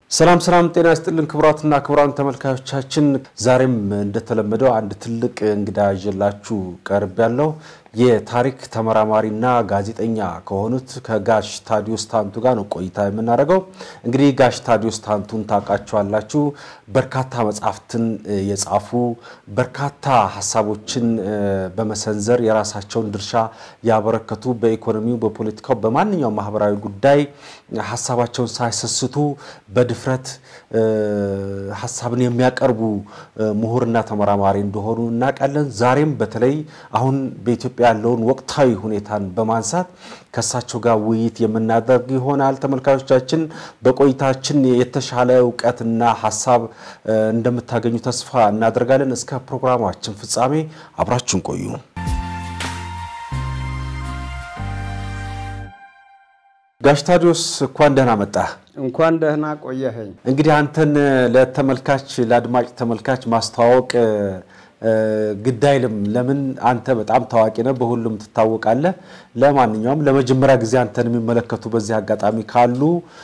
ሰላም ሰላም፣ ጤና ይስጥልን ክቡራትና ክቡራን ተመልካዮቻችን፣ ዛሬም እንደተለመደው አንድ ትልቅ እንግዳ ይዤላችሁ ቀርብ ያለው የታሪክ ተመራማሪና ጋዜጠኛ ከሆኑት ከጋሽ ታዲዮስ ታንቱ ጋር ነው ቆይታ የምናደርገው። እንግዲህ ጋሽ ታዲዮስ ታንቱን ታውቃቸዋላችሁ። በርካታ መጽሐፍትን የጻፉ በርካታ ሀሳቦችን በመሰንዘር የራሳቸውን ድርሻ ያበረከቱ በኢኮኖሚው፣ በፖለቲካው፣ በማንኛውም ማህበራዊ ጉዳይ ሀሳባቸውን ሳይሰስቱ በድፍረት ሀሳብን የሚያቀርቡ ምሁርና ተመራማሪ እንደሆኑ እናውቃለን። ዛሬም በተለይ አሁን በኢትዮጵያ ያለውን ወቅታዊ ሁኔታን በማንሳት ከእሳቸው ጋር ውይይት የምናደርግ ይሆናል። ተመልካቾቻችን በቆይታችን የተሻለ እውቀትና ሀሳብ እንደምታገኙ ተስፋ እናደርጋለን። እስከ ፕሮግራማችን ፍጻሜ አብራችሁን ቆዩ። ጋሽ ታዲዮስ እንኳን ደህና መጣህ። እንኳን ደህና ቆየኸኝ። እንግዲህ አንተን ለተመልካች ለአድማጭ ተመልካች ማስተዋወቅ ግድ አይልም። ለምን አንተ በጣም ታዋቂ ነህ፣ በሁሉም ትታወቃለህ። ለማንኛውም ለመጀመሪያ ጊዜ አንተን የሚመለከቱ በዚህ አጋጣሚ ካሉ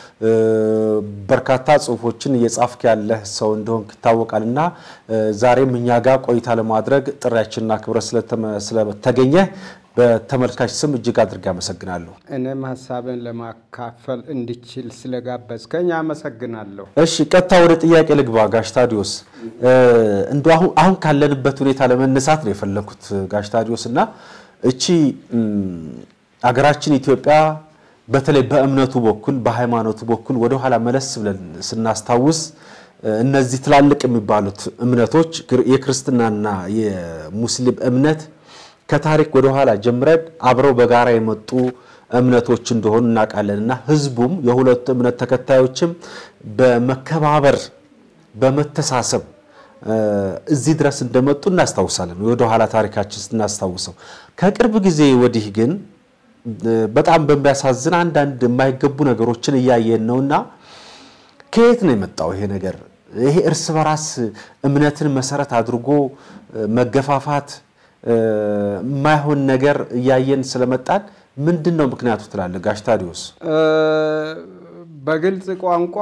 በርካታ ጽሁፎችን እየጻፍክ ያለህ ሰው እንደሆንክ ይታወቃል እና ዛሬም እኛ ጋር ቆይታ ለማድረግ ጥሪያችንና ክብረት ስለተገኘ በተመልካች ስም እጅግ አድርጌ አመሰግናለሁ። እኔም ሀሳብን ለማካፈል እንድችል ስለጋበዝከኝ አመሰግናለሁ። እሺ ቀጥታ ወደ ጥያቄ ልግባ። ጋሽ ታዲዮስ እንደ አሁን ካለንበት ሁኔታ ለመነሳት ነው የፈለኩት ጋሽ ታዲዮስ እና እቺ አገራችን ኢትዮጵያ በተለይ በእምነቱ በኩል በሃይማኖቱ በኩል ወደኋላ መለስ ብለን ስናስታውስ እነዚህ ትላልቅ የሚባሉት እምነቶች የክርስትናና የሙስሊም እምነት ከታሪክ ወደ ኋላ ጀምረን አብረው በጋራ የመጡ እምነቶች እንደሆኑ እናውቃለን እና ህዝቡም የሁለቱ እምነት ተከታዮችም በመከባበር በመተሳሰብ እዚህ ድረስ እንደመጡ እናስታውሳለን። ወደ ኋላ ታሪካችን ስናስታውሰው ከቅርብ ጊዜ ወዲህ ግን በጣም በሚያሳዝን አንዳንድ የማይገቡ ነገሮችን እያየን ነውና ከየት ነው የመጣው ይሄ ነገር? ይሄ እርስ በራስ እምነትን መሰረት አድርጎ መገፋፋት የማይሆን ነገር እያየን ስለመጣን ምንድን ነው ምክንያቱ ትላለህ ጋሽ ታዲዮስ? በግልጽ ቋንቋ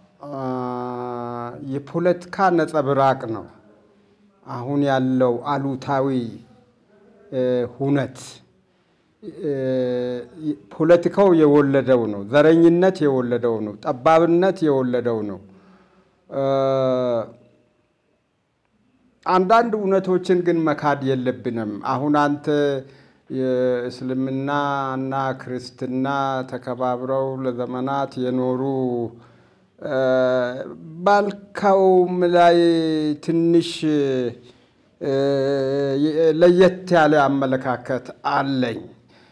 የፖለቲካ ነጸብራቅ ነው አሁን ያለው አሉታዊ ሁነት። ፖለቲካው የወለደው ነው። ዘረኝነት የወለደው ነው። ጠባብነት የወለደው ነው። አንዳንድ እውነቶችን ግን መካድ የለብንም። አሁን አንተ የእስልምና እና ክርስትና ተከባብረው ለዘመናት የኖሩ ባልካውም ላይ ትንሽ ለየት ያለ አመለካከት አለኝ።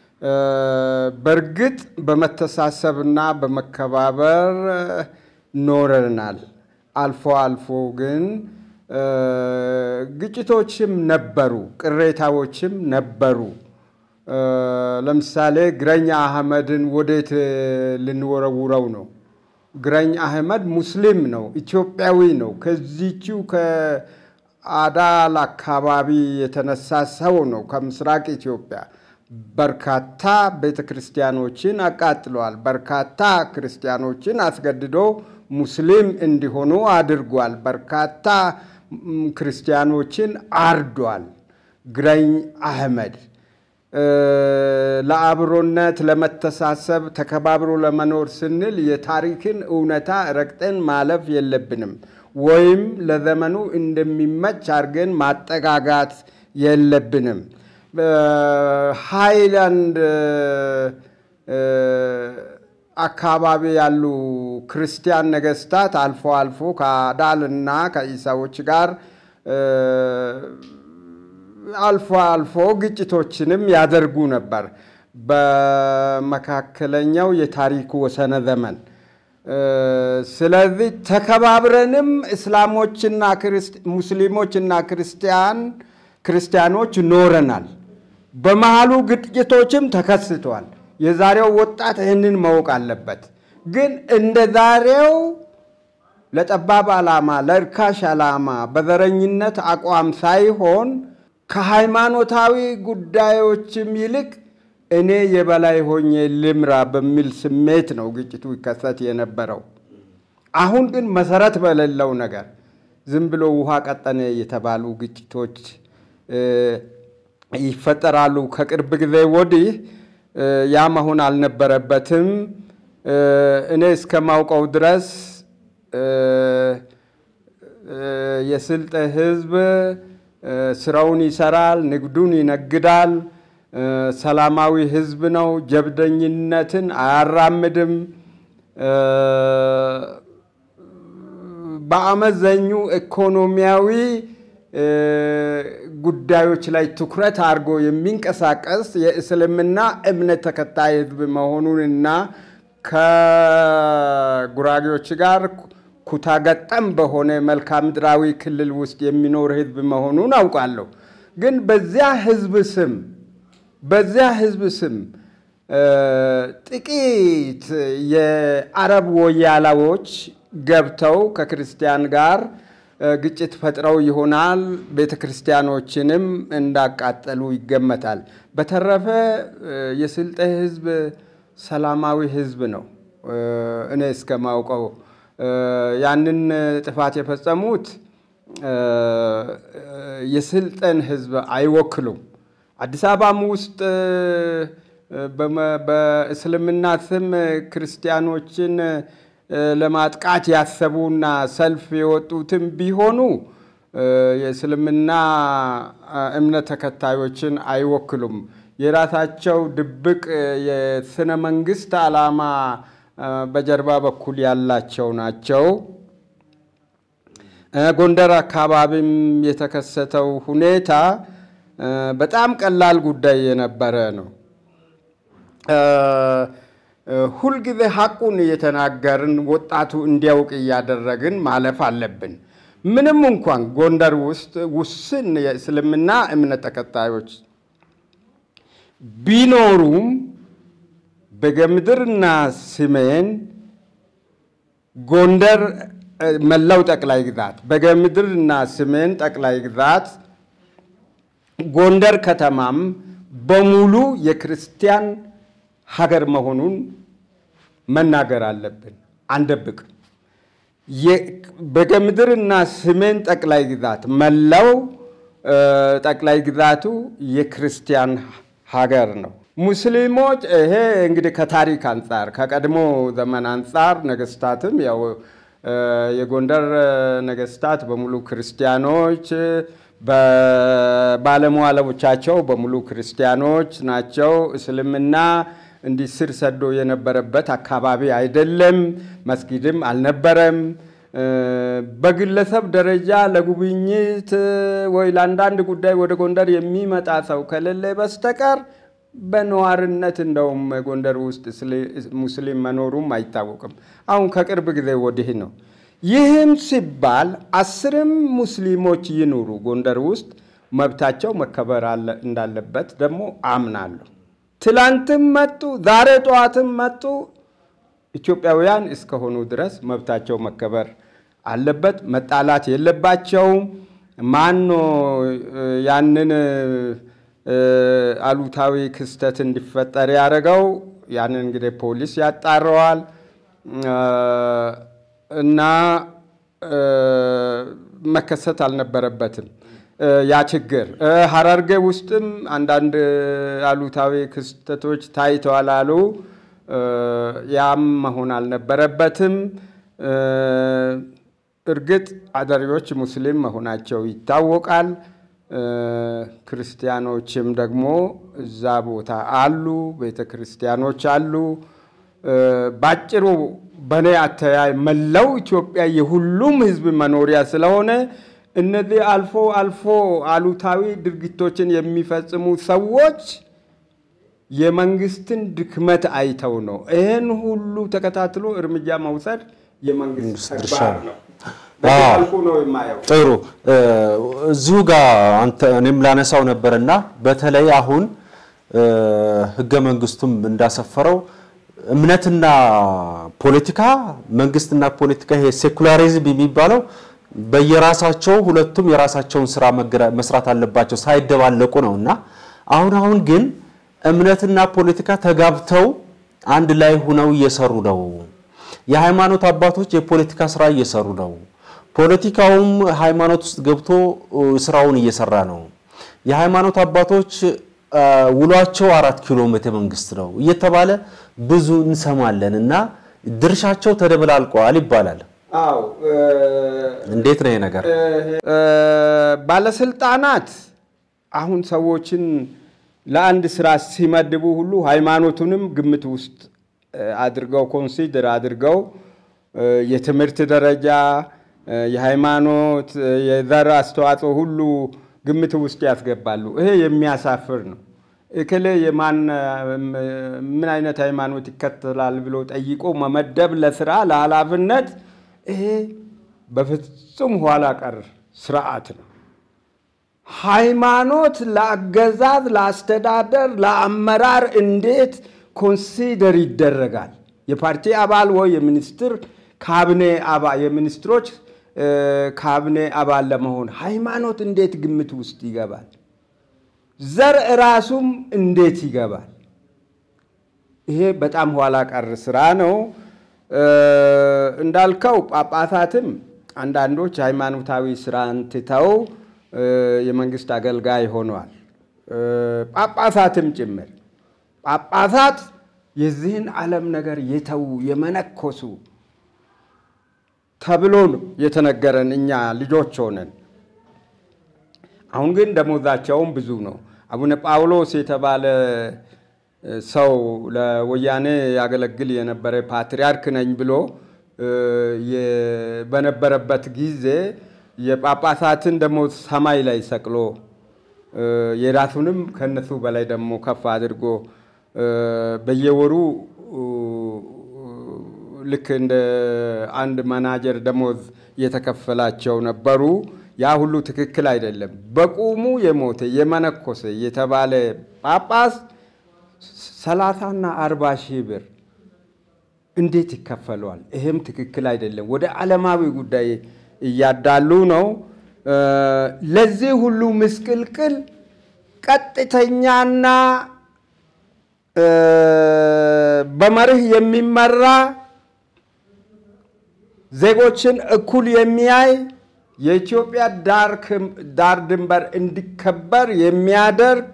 በእርግጥ በመተሳሰብና በመከባበር ኖረናል። አልፎ አልፎ ግን ግጭቶችም ነበሩ፣ ቅሬታዎችም ነበሩ። ለምሳሌ ግረኛ አህመድን ወዴት ልንወረውረው ነው? ግረኝ አህመድ ሙስሊም ነው፣ ኢትዮጵያዊ ነው። ከዚችው ከአዳል አካባቢ የተነሳ ሰው ነው። ከምስራቅ ኢትዮጵያ በርካታ ቤተ ክርስቲያኖችን አቃጥለዋል። በርካታ ክርስቲያኖችን አስገድዶ ሙስሊም እንዲሆኑ አድርጓል። በርካታ ክርስቲያኖችን አርዷል። ግረኝ አህመድ ለአብሮነት፣ ለመተሳሰብ፣ ተከባብሮ ለመኖር ስንል የታሪክን እውነታ ረግጠን ማለፍ የለብንም። ወይም ለዘመኑ እንደሚመች አድርገን ማጠጋጋት የለብንም። ሃይላንድ አካባቢ ያሉ ክርስቲያን ነገስታት አልፎ አልፎ ከአዳልና ከኢሳዎች ጋር አልፎ አልፎ ግጭቶችንም ያደርጉ ነበር በመካከለኛው የታሪክ ወሰነ ዘመን። ስለዚህ ተከባብረንም እስላሞችና ሙስሊሞችና ክርስቲያን ክርስቲያኖች ኖረናል። በመሃሉ ግጭቶችም ተከስተዋል። የዛሬው ወጣት ይህንን ማወቅ አለበት። ግን እንደ ዛሬው ለጠባብ ዓላማ፣ ለእርካሽ ዓላማ በዘረኝነት አቋም ሳይሆን ከሃይማኖታዊ ጉዳዮችም ይልቅ እኔ የበላይ ሆኜ ልምራ በሚል ስሜት ነው ግጭቱ ይከሰት የነበረው። አሁን ግን መሰረት በሌለው ነገር ዝም ብሎ ውሃ ቀጠነ የተባሉ ግጭቶች ይፈጠራሉ። ከቅርብ ጊዜ ወዲህ ያ መሆን አልነበረበትም። እኔ እስከማውቀው ድረስ የስልጤ ሕዝብ ስራውን ይሰራል፣ ንግዱን ይነግዳል። ሰላማዊ ሕዝብ ነው። ጀብደኝነትን አያራምድም። በአመዘኙ ኢኮኖሚያዊ ጉዳዮች ላይ ትኩረት አድርጎ የሚንቀሳቀስ የእስልምና እምነት ተከታይ ሕዝብ መሆኑንና ከጉራጌዎች ጋር ኩታገጠም በሆነ መልክዓ ምድራዊ ክልል ውስጥ የሚኖር ሕዝብ መሆኑን አውቃለሁ። ግን በዚያ ሕዝብ ስም በዚያ ሕዝብ ስም ጥቂት የአረብ ወያላዎች ገብተው ከክርስቲያን ጋር ግጭት ፈጥረው ይሆናል። ቤተ ክርስቲያኖችንም እንዳቃጠሉ ይገመታል። በተረፈ የስልጤ ህዝብ ሰላማዊ ህዝብ ነው። እኔ እስከማውቀው ያንን ጥፋት የፈጸሙት የስልጤን ህዝብ አይወክሉም። አዲስ አበባም ውስጥ በእስልምና ስም ክርስቲያኖችን ለማጥቃት ያሰቡና ሰልፍ የወጡትም ቢሆኑ የእስልምና እምነት ተከታዮችን አይወክሉም። የራሳቸው ድብቅ የስነ መንግስት ዓላማ በጀርባ በኩል ያላቸው ናቸው። ጎንደር አካባቢም የተከሰተው ሁኔታ በጣም ቀላል ጉዳይ የነበረ ነው። ሁልጊዜ ሐቁን እየተናገርን ወጣቱ እንዲያውቅ እያደረግን ማለፍ አለብን። ምንም እንኳን ጎንደር ውስጥ ውስን የእስልምና እምነት ተከታዮች ቢኖሩም በጌምድርና ሰሜን ጎንደር መላው ጠቅላይ ግዛት በጌምድርና ሰሜን ጠቅላይ ግዛት ጎንደር ከተማም በሙሉ የክርስቲያን ሀገር መሆኑን መናገር አለብን። አንደብቅም። በጌምድርና ሰሜን ጠቅላይ ግዛት መላው ጠቅላይ ግዛቱ የክርስቲያን ሀገር ነው። ሙስሊሞች ይሄ እንግዲህ ከታሪክ አንጻር ከቀድሞ ዘመን አንጻር ነገስታትም ያው የጎንደር ነገስታት በሙሉ ክርስቲያኖች በባለመዋሎቻቸው በሙሉ ክርስቲያኖች ናቸው። እስልምና እንዲህ ስር ሰዶ የነበረበት አካባቢ አይደለም። መስጊድም አልነበረም። በግለሰብ ደረጃ ለጉብኝት ወይ ለአንዳንድ ጉዳይ ወደ ጎንደር የሚመጣ ሰው ከሌለ በስተቀር በነዋርነት እንደውም ጎንደር ውስጥ ሙስሊም መኖሩም አይታወቅም። አሁን ከቅርብ ጊዜ ወዲህ ነው። ይህም ሲባል አስርም ሙስሊሞች ይኑሩ ጎንደር ውስጥ መብታቸው መከበር እንዳለበት ደግሞ አምናለሁ። ትላንትም መጡ፣ ዛሬ ጠዋትም መጡ። ኢትዮጵያውያን እስከሆኑ ድረስ መብታቸው መከበር አለበት። መጣላት የለባቸውም። ማኖ ያንን አሉታዊ ክስተት እንዲፈጠር ያደረገው? ያንን እንግዲህ ፖሊስ ያጣረዋል እና መከሰት አልነበረበትም ያ ችግር። ሀረርጌ ውስጥም አንዳንድ አሉታዊ ክስተቶች ታይተዋል አሉ። ያም መሆን አልነበረበትም። እርግጥ አደሪዎች ሙስሊም መሆናቸው ይታወቃል። ክርስቲያኖችም ደግሞ እዛ ቦታ አሉ፣ ቤተ ክርስቲያኖች አሉ። ባጭሩ በእኔ አተያይ መላው ኢትዮጵያ የሁሉም ሕዝብ መኖሪያ ስለሆነ እነዚህ አልፎ አልፎ አሉታዊ ድርጊቶችን የሚፈጽሙ ሰዎች የመንግስትን ድክመት አይተው ነው። ይህን ሁሉ ተከታትሎ እርምጃ መውሰድ የመንግስት ተግባር ነው። በአልኩ ነው የማየው። ጥሩ እዚሁ ጋር አንተ እኔም ላነሳው ነበርና በተለይ አሁን ህገ መንግስቱም እንዳሰፈረው እምነትና ፖለቲካ መንግስትና ፖለቲካ ይሄ ሴኩላሪዝም የሚባለው በየራሳቸው ሁለቱም የራሳቸውን ስራ መስራት አለባቸው ሳይደባለቁ ነው እና አሁን አሁን ግን እምነትና ፖለቲካ ተጋብተው አንድ ላይ ሁነው እየሰሩ ነው። የሃይማኖት አባቶች የፖለቲካ ስራ እየሰሩ ነው። ፖለቲካውም ሃይማኖት ውስጥ ገብቶ ስራውን እየሰራ ነው። የሃይማኖት አባቶች ውሏቸው አራት ኪሎ ቤተ መንግስት ነው እየተባለ ብዙ እንሰማለን እና ድርሻቸው ተደበላልቀዋል ይባላል። አዎ እንዴት ነው ይሄ ነገር? ባለስልጣናት አሁን ሰዎችን ለአንድ ስራ ሲመድቡ ሁሉ ሃይማኖቱንም ግምት ውስጥ አድርገው ኮንሲደር አድርገው የትምህርት ደረጃ፣ የሃይማኖት፣ የዘር አስተዋጽኦ ሁሉ ግምት ውስጥ ያስገባሉ። ይሄ የሚያሳፍር ነው። እክሌ የማን ምን አይነት ሃይማኖት ይከተላል ብሎ ጠይቆ መመደብ ለስራ ለኃላፊነት ይሄ በፍጹም ኋላ ቀር ስርዓት ነው። ሃይማኖት ለአገዛዝ፣ ለአስተዳደር፣ ለአመራር እንዴት ኮንሲደር ይደረጋል? የፓርቲ አባል ወይ የሚኒስትር ካቢኔ አባል የሚኒስትሮች ካቢኔ አባል ለመሆን ሃይማኖት እንዴት ግምት ውስጥ ይገባል? ዘር ራሱም እንዴት ይገባል? ይሄ በጣም ኋላ ቀር ስራ ነው። እንዳልከው ጳጳሳትም አንዳንዶች ሃይማኖታዊ ስራን ትተው የመንግስት አገልጋይ ሆነዋል። ጳጳሳትም ጭምር ጳጳሳት የዚህን ዓለም ነገር የተዉ የመነኮሱ ተብሎ ነው የተነገረን እኛ ልጆች ሆነን። አሁን ግን ደሞዛቸውም ብዙ ነው። አቡነ ጳውሎስ የተባለ ሰው ለወያኔ ያገለግል የነበረ ፓትርያርክ ነኝ ብሎ በነበረበት ጊዜ የጳጳሳትን ደሞዝ ሰማይ ላይ ሰቅሎ የራሱንም ከነሱ በላይ ደግሞ ከፍ አድርጎ በየወሩ ልክ እንደ አንድ መናጀር ደሞዝ የተከፈላቸው ነበሩ። ያ ሁሉ ትክክል አይደለም። በቁሙ የሞተ የመነኮሰ የተባለ ጳጳስ ሰላሳና አርባ ሺህ ብር እንዴት ይከፈለዋል? ይሄም ትክክል አይደለም። ወደ ዓለማዊ ጉዳይ እያዳሉ ነው። ለዚህ ሁሉ ምስቅልቅል ቀጥተኛና በመርህ የሚመራ ዜጎችን እኩል የሚያይ የኢትዮጵያ ዳር ድንበር እንዲከበር የሚያደርግ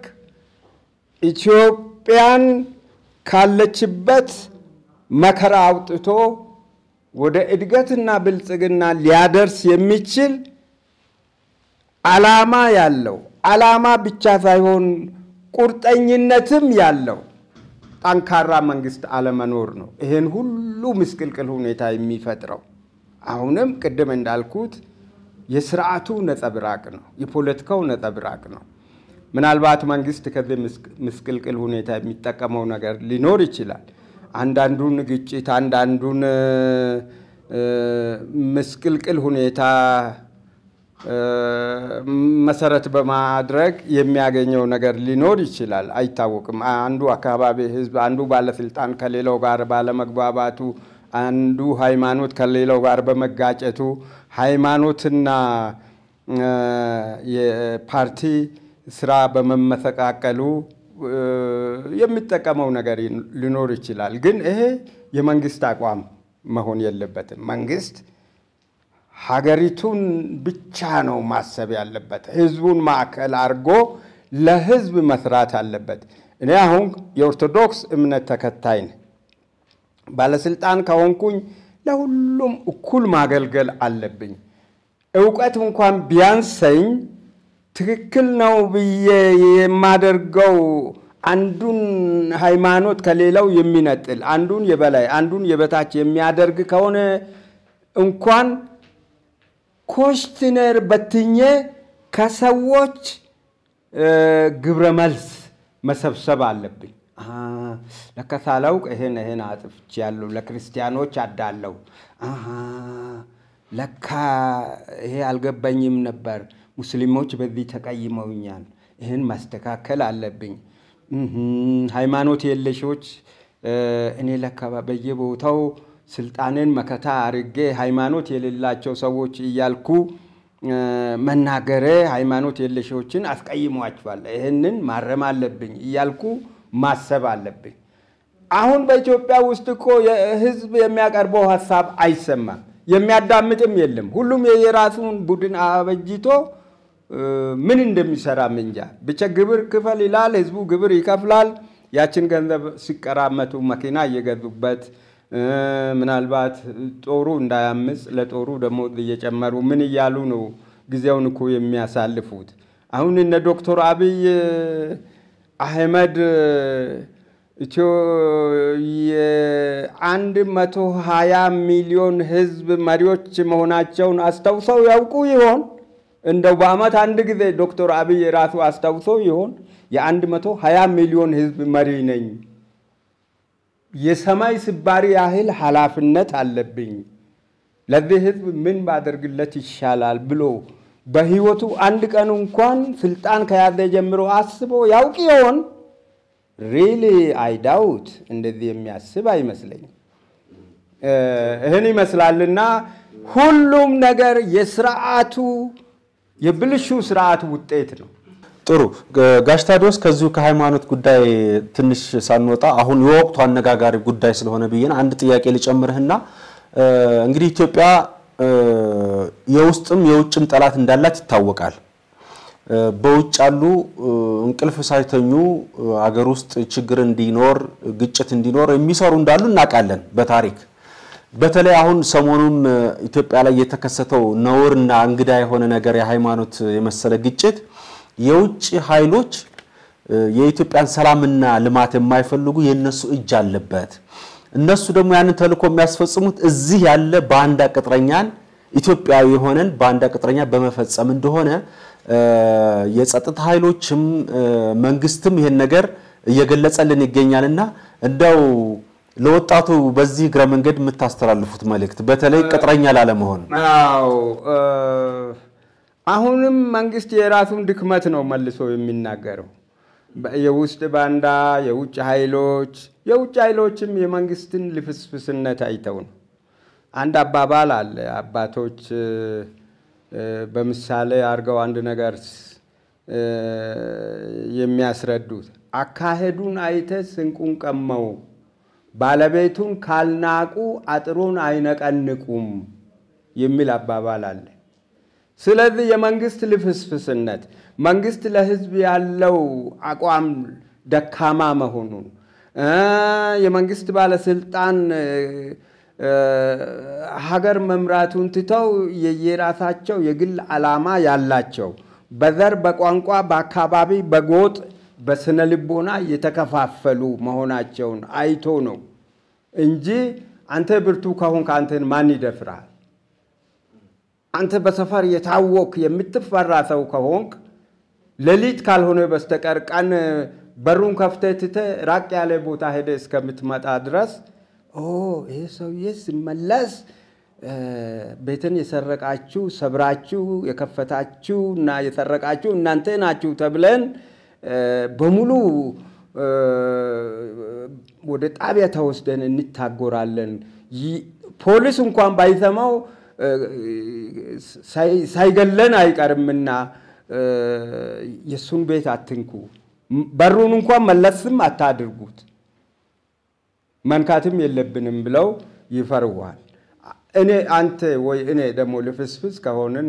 ኢትዮጵያን ካለችበት መከራ አውጥቶ ወደ እድገትና ብልጽግና ሊያደርስ የሚችል ዓላማ ያለው ዓላማ ብቻ ሳይሆን ቁርጠኝነትም ያለው ጠንካራ መንግስት አለመኖር ነው ይህን ሁሉ ምስቅልቅል ሁኔታ የሚፈጥረው። አሁንም ቅድም እንዳልኩት የስርዓቱ ነጸብራቅ ነው፣ የፖለቲካው ነጸብራቅ ነው። ምናልባት መንግስት ከዚህ ምስቅልቅል ሁኔታ የሚጠቀመው ነገር ሊኖር ይችላል። አንዳንዱን ግጭት፣ አንዳንዱን ምስቅልቅል ሁኔታ መሰረት በማድረግ የሚያገኘው ነገር ሊኖር ይችላል፣ አይታወቅም። አንዱ አካባቢ ህዝብ፣ አንዱ ባለስልጣን ከሌላው ጋር ባለመግባባቱ፣ አንዱ ሃይማኖት ከሌላው ጋር በመጋጨቱ ሃይማኖትና የፓርቲ ስራ በመመሰቃቀሉ የሚጠቀመው ነገር ሊኖር ይችላል። ግን ይሄ የመንግስት አቋም መሆን የለበትም። መንግስት ሀገሪቱን ብቻ ነው ማሰብ ያለበት። ህዝቡን ማዕከል አድርጎ ለህዝብ መስራት አለበት። እኔ አሁን የኦርቶዶክስ እምነት ተከታይ ነኝ። ባለስልጣን ከሆንኩኝ ለሁሉም እኩል ማገልገል አለብኝ። እውቀት እንኳን ቢያንሰኝ ትክክል ነው ብዬ የማደርገው አንዱን ሃይማኖት ከሌላው የሚነጥል አንዱን የበላይ አንዱን የበታች የሚያደርግ ከሆነ እንኳን ኮሽትነር በትኜ ከሰዎች ግብረ መልስ መሰብሰብ አለብኝ። ለካ ሳላውቅ ይሄን ይሄን አጥፍቻለሁ፣ ለክርስቲያኖች አዳለው፣ ለካ ይሄ አልገባኝም ነበር፣ ሙስሊሞች በዚህ ተቀይመውኛል፣ ይህን ማስተካከል አለብኝ። ሃይማኖት የለሾች እኔ ለካ በየቦታው ስልጣንን መከታ አርጌ ሃይማኖት የሌላቸው ሰዎች እያልኩ መናገሬ ሃይማኖት የለሾችን አስቀይሟቸዋል። ይህንን ማረም አለብኝ እያልኩ ማሰብ አለብኝ። አሁን በኢትዮጵያ ውስጥ እኮ ህዝብ የሚያቀርበው ሀሳብ አይሰማም፣ የሚያዳምጥም የለም። ሁሉም የራሱን ቡድን አበጅቶ ምን እንደሚሰራ ምንጃ ብቻ ግብር ክፈል ይላል። ህዝቡ ግብር ይከፍላል። ያችን ገንዘብ ሲቀራመቱ መኪና እየገዙበት ምናልባት ጦሩ እንዳያምፅ ለጦሩ ደግሞ እየጨመሩ ምን እያሉ ነው ጊዜውን እኮ የሚያሳልፉት። አሁን እነ ዶክተር አብይ አህመድ ኢትዮ የአንድ መቶ ሀያ ሚሊዮን ህዝብ መሪዎች መሆናቸውን አስታውሰው ያውቁ ይሆን? እንደው በአመት አንድ ጊዜ ዶክተር አብይ ራሱ አስታውሰው ይሆን? የአንድ መቶ ሀያ ሚሊዮን ህዝብ መሪ ነኝ፣ የሰማይ ስባሪ ያህል ኃላፊነት አለብኝ፣ ለዚህ ህዝብ ምን ባደርግለት ይሻላል ብሎ በህይወቱ አንድ ቀን እንኳን ስልጣን ከያዘ ጀምሮ አስቦ ያውቅ ይሆን? ሪሊ አይዳውት እንደዚህ የሚያስብ አይመስለኝም። ይህን ይመስላልና ሁሉም ነገር የስርዓቱ የብልሹ ስርዓት ውጤት ነው። ጥሩ ጋሽ ታዲዮስ ከዚሁ ከሃይማኖት ጉዳይ ትንሽ ሳንወጣ አሁን የወቅቱ አነጋጋሪ ጉዳይ ስለሆነ ብዬን አንድ ጥያቄ ልጨምርህና እንግዲህ ኢትዮጵያ የውስጥም የውጭም ጠላት እንዳላት ይታወቃል። በውጭ ያሉ እንቅልፍ ሳይተኙ አገር ውስጥ ችግር እንዲኖር ግጭት እንዲኖር የሚሰሩ እንዳሉ እናውቃለን በታሪክ በተለይ አሁን ሰሞኑን ኢትዮጵያ ላይ የተከሰተው ነውርና እንግዳ የሆነ ነገር የሃይማኖት የመሰለ ግጭት የውጭ ኃይሎች የኢትዮጵያን ሰላምና ልማት የማይፈልጉ የነሱ እጅ አለበት። እነሱ ደግሞ ያንን ተልእኮ የሚያስፈጽሙት እዚህ ያለ ባንዳ ቅጥረኛን ኢትዮጵያዊ የሆነን ባንዳ ቅጥረኛ በመፈጸም እንደሆነ የጸጥታ ኃይሎችም መንግስትም ይሄን ነገር እየገለጸልን ይገኛልና እንደው ለወጣቱ በዚህ እግረ መንገድ የምታስተላልፉት መልእክት በተለይ ቅጥረኛ ላለመሆን። አዎ አሁንም መንግስት የራሱን ድክመት ነው መልሶ የሚናገረው። የውስጥ ባንዳ፣ የውጭ ኃይሎች የውጭ ኃይሎችም የመንግስትን ልፍስፍስነት አይተው ነው። አንድ አባባል አለ አባቶች በምሳሌ አድርገው አንድ ነገር የሚያስረዱት አካሄዱን አይተ ስንቁን ቀመው ባለቤቱን ካልናቁ አጥሩን አይነቀንቁም የሚል አባባል አለ። ስለዚህ የመንግስት ልፍስፍስነት መንግስት ለህዝብ ያለው አቋም ደካማ መሆኑን የመንግስት ባለስልጣን ሀገር መምራቱን ትተው የየራሳቸው የግል ዓላማ ያላቸው በዘር፣ በቋንቋ፣ በአካባቢ፣ በጎጥ፣ በስነ ልቦና የተከፋፈሉ መሆናቸውን አይቶ ነው እንጂ አንተ ብርቱ ከሆንክ አንተን ማን ይደፍራል? አንተ በሰፈር የታወክ የምትፈራ ሰው ከሆንክ ሌሊት ካልሆነ በስተቀር ቀን በሩን ከፍተህ ትተህ ራቅ ያለ ቦታ ሄደ እስከምትመጣ ድረስ ይህ ሰውዬ ሲመለስ ቤትን የሰረቃችሁ ሰብራችሁ የከፈታችሁ እና የሰረቃችሁ እናንተ ናችሁ ተብለን በሙሉ ወደ ጣቢያ ተወስደን እንታጎራለን። ፖሊስ እንኳን ባይሰማው ሳይገለን አይቀርምና የእሱን ቤት አትንኩ፣ በሩን እንኳን መለስም አታድርጉት፣ መንካትም የለብንም ብለው ይፈርዋል። እኔ አንተ ወይ እኔ ደግሞ ልፍስፍስ ከሆንን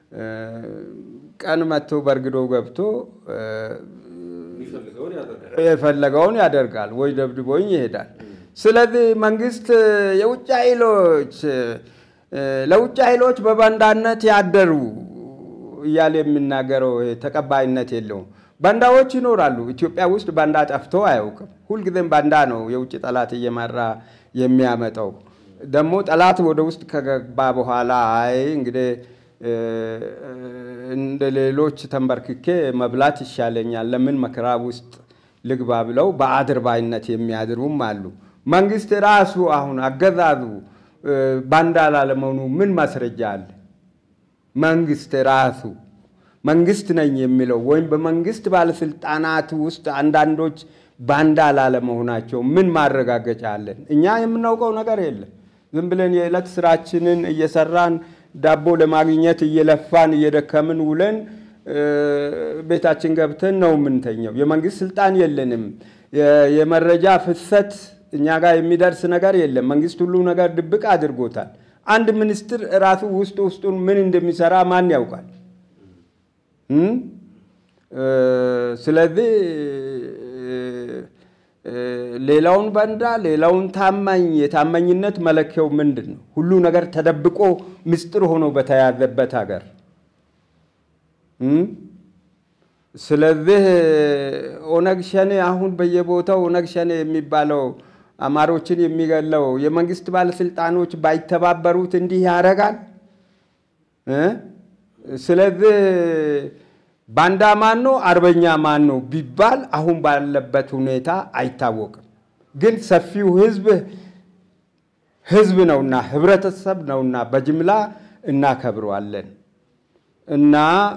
ቀን መጥቶ በርግዶ ገብቶ የፈለገውን ያደርጋል ወይ ደብድቦኝ ይሄዳል። ስለዚህ መንግስት የውጭ ኃይሎች ለውጭ ኃይሎች በባንዳነት ያደሩ እያለ የሚናገረው ተቀባይነት የለውም። ባንዳዎች ይኖራሉ። ኢትዮጵያ ውስጥ ባንዳ ጠፍቶ አያውቅም። ሁልጊዜም ባንዳ ነው የውጭ ጠላት እየመራ የሚያመጣው። ደግሞ ጠላት ወደ ውስጥ ከገባ በኋላ አይ እንግዲህ እንደ ሌሎች ተንበርክኬ መብላት ይሻለኛል፣ ለምን መከራ ውስጥ ልግባ ብለው በአድርባይነት የሚያድሩም አሉ። መንግስት ራሱ አሁን አገዛዙ ባንዳ ላለመሆኑ ምን ማስረጃ አለ? መንግስት ራሱ መንግስት ነኝ የሚለው ወይም በመንግስት ባለስልጣናት ውስጥ አንዳንዶች ባንዳ ላለመሆናቸው ምን ማረጋገጫ አለን? እኛ የምናውቀው ነገር የለም። ዝም ብለን የዕለት ስራችንን እየሰራን ዳቦ ለማግኘት እየለፋን እየደከምን ውለን ቤታችን ገብተን ነው የምንተኘው። የመንግስት ስልጣን የለንም። የመረጃ ፍሰት እኛ ጋር የሚደርስ ነገር የለም። መንግስት ሁሉ ነገር ድብቅ አድርጎታል። አንድ ሚኒስትር ራሱ ውስጥ ውስጡን ምን እንደሚሰራ ማን ያውቃል? ስለዚህ ሌላውን ባንዳ ሌላውን ታማኝ የታማኝነት መለኪያው ምንድን ነው? ሁሉ ነገር ተደብቆ ምስጢር ሆኖ በተያዘበት ሀገር ስለዚህ ኦነግ ሸኔ አሁን በየቦታው ኦነግ ሸኔ የሚባለው አማሮችን የሚገለው የመንግስት ባለስልጣኖች ባይተባበሩት እንዲህ ያደርጋል። ስለዚህ ባንዳ ማን ነው አርበኛ ማን ነው ቢባል አሁን ባለበት ሁኔታ አይታወቅም። ግን ሰፊው ህዝብ ህዝብ ነውና ህብረተሰብ ነውና በጅምላ እናከብረዋለን እና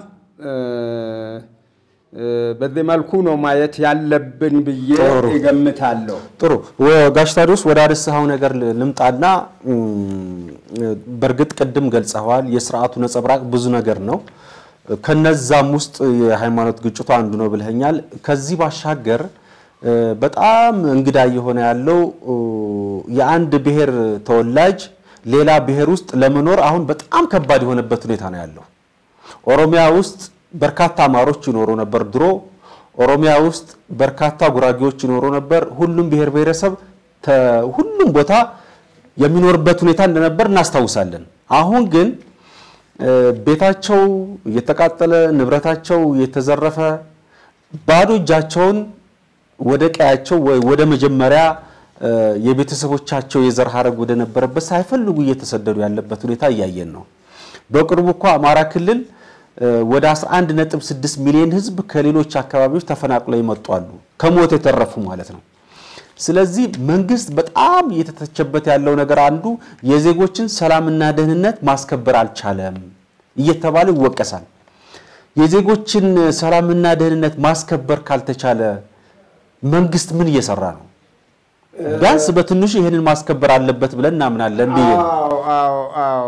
በዚህ መልኩ ነው ማየት ያለብን ብዬ እገምታለሁ። ጥሩ ጋሽ ታዲዮስ ወደ አነሳኸው ነገር ልምጣና በእርግጥ ቅድም ገልጸዋል። የስርዓቱ ነጸብራቅ ብዙ ነገር ነው። ከነዛም ውስጥ የሃይማኖት ግጭቱ አንዱ ነው ብለኸኛል። ከዚህ ባሻገር በጣም እንግዳ እየሆነ ያለው የአንድ ብሔር ተወላጅ ሌላ ብሔር ውስጥ ለመኖር አሁን በጣም ከባድ የሆነበት ሁኔታ ነው ያለው። ኦሮሚያ ውስጥ በርካታ አማሮች ይኖሩ ነበር ድሮ። ኦሮሚያ ውስጥ በርካታ ጉራጌዎች ይኖሩ ነበር። ሁሉም ብሔር ብሔረሰብ ሁሉም ቦታ የሚኖርበት ሁኔታ እንደነበር እናስታውሳለን። አሁን ግን ቤታቸው እየተቃጠለ ንብረታቸው እየተዘረፈ ባዶ እጃቸውን ወደ ቀያቸው ወደ መጀመሪያ የቤተሰቦቻቸው የዘር ሀረግ ወደ ነበረበት ሳይፈልጉ እየተሰደዱ ያለበት ሁኔታ እያየን ነው። በቅርቡ እኮ አማራ ክልል ወደ 11.6 ሚሊዮን ሕዝብ ከሌሎች አካባቢዎች ተፈናቅለው ይመጡ አሉ፣ ከሞት የተረፉ ማለት ነው። ስለዚህ መንግስት በጣም እየተተቸበት ያለው ነገር አንዱ የዜጎችን ሰላምና ደህንነት ማስከበር አልቻለም እየተባለ ይወቀሳል። የዜጎችን ሰላምና ደህንነት ማስከበር ካልተቻለ መንግስት ምን እየሰራ ነው? ቢያንስ በትንሹ ይህንን ማስከበር አለበት ብለን እናምናለን ብዬ ነው። አዎ አዎ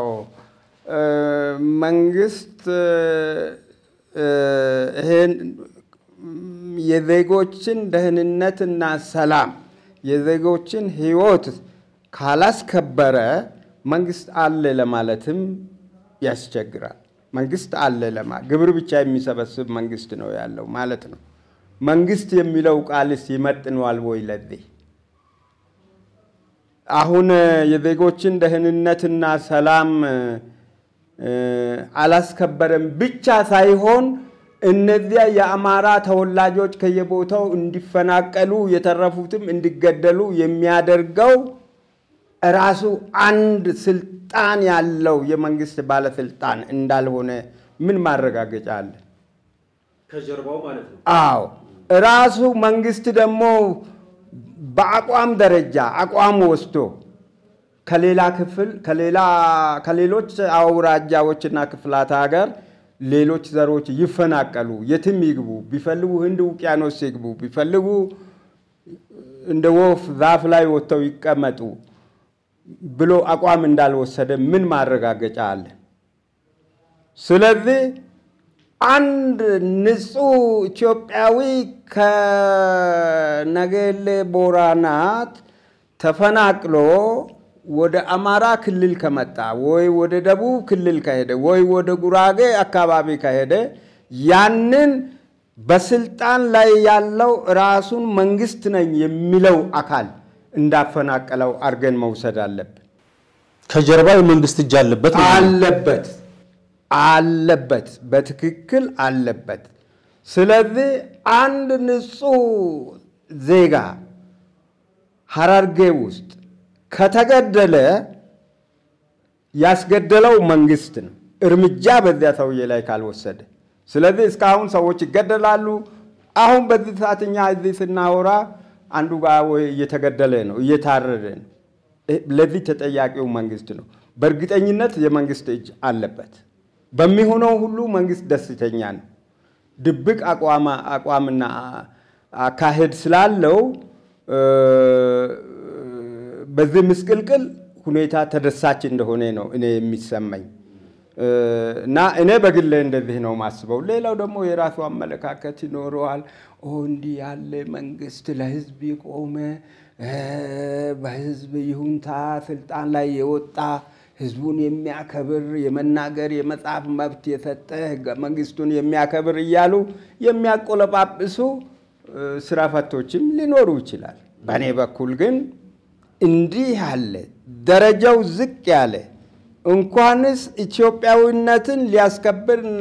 መንግስት ይሄን የዜጎችን ደህንነትና ሰላም የዜጎችን ህይወት ካላስከበረ መንግስት አለ ለማለትም ያስቸግራል። መንግስት አለ ለማ ግብር ብቻ የሚሰበስብ መንግስት ነው ያለው ማለት ነው። መንግስት የሚለው ቃልስ ይመጥነዋል ወይ ለዚህ? አሁን የዜጎችን ደህንነትና ሰላም አላስከበረም ብቻ ሳይሆን እነዚያ የአማራ ተወላጆች ከየቦታው እንዲፈናቀሉ የተረፉትም እንዲገደሉ የሚያደርገው ራሱ አንድ ስልጣን ያለው የመንግስት ባለስልጣን እንዳልሆነ ምን ማረጋገጫ አለ? ከጀርባው ማለት ነው። አዎ ራሱ መንግስት ደግሞ በአቋም ደረጃ አቋም ወስዶ ከሌላ ክፍል ከሌላ ከሌሎች አውራጃዎችና ክፍላት ሀገር ሌሎች ዘሮች ይፈናቀሉ፣ የትም ይግቡ፣ ቢፈልጉ ህንድ ውቅያኖስ ይግቡ፣ ቢፈልጉ እንደ ወፍ ዛፍ ላይ ወጥተው ይቀመጡ ብሎ አቋም እንዳልወሰደ ምን ማረጋገጫ አለ? ስለዚህ አንድ ንጹህ ኢትዮጵያዊ ከነገሌ ቦራናት ተፈናቅሎ ወደ አማራ ክልል ከመጣ ወይ ወደ ደቡብ ክልል ከሄደ ወይ ወደ ጉራጌ አካባቢ ከሄደ ያንን በስልጣን ላይ ያለው ራሱን መንግስት ነኝ የሚለው አካል እንዳፈናቀለው አድርገን መውሰድ አለብን። ከጀርባ የመንግስት እጅ አለበት ነው። አለበት አለበት፣ በትክክል አለበት። ስለዚህ አንድ ንጹህ ዜጋ ሀረርጌ ውስጥ ከተገደለ ያስገደለው መንግስት ነው፣ እርምጃ በዚያ ሰውዬ ላይ ካልወሰደ። ስለዚህ እስካሁን ሰዎች ይገደላሉ። አሁን በዚህ ሰዓት እኛ እዚህ ስናወራ አንዱ ጋር ወይ እየተገደለ ነው፣ እየታረደ ነው። ለዚህ ተጠያቂው መንግስት ነው። በእርግጠኝነት የመንግስት እጅ አለበት። በሚሆነው ሁሉ መንግስት ደስተኛ ነው። ድብቅ አቋምና አካሄድ ስላለው በዚህ ምስቅልቅል ሁኔታ ተደሳች እንደሆነ ነው እኔ የሚሰማኝ እና እኔ በግሌ እንደዚህ ነው ማስበው። ሌላው ደግሞ የራሱ አመለካከት ይኖረዋል። ኦ እንዲህ ያለ መንግስት ለህዝብ የቆመ በህዝብ ይሁንታ ስልጣን ላይ የወጣ ህዝቡን የሚያከብር የመናገር የመጻፍ መብት የሰጠ ህገ መንግስቱን የሚያከብር እያሉ የሚያቆለጳጵሱ ስራ ፈቶችም ሊኖሩ ይችላል። በእኔ በኩል ግን እንዲህ ያለ ደረጃው ዝቅ ያለ እንኳንስ ኢትዮጵያዊነትን ሊያስከብርና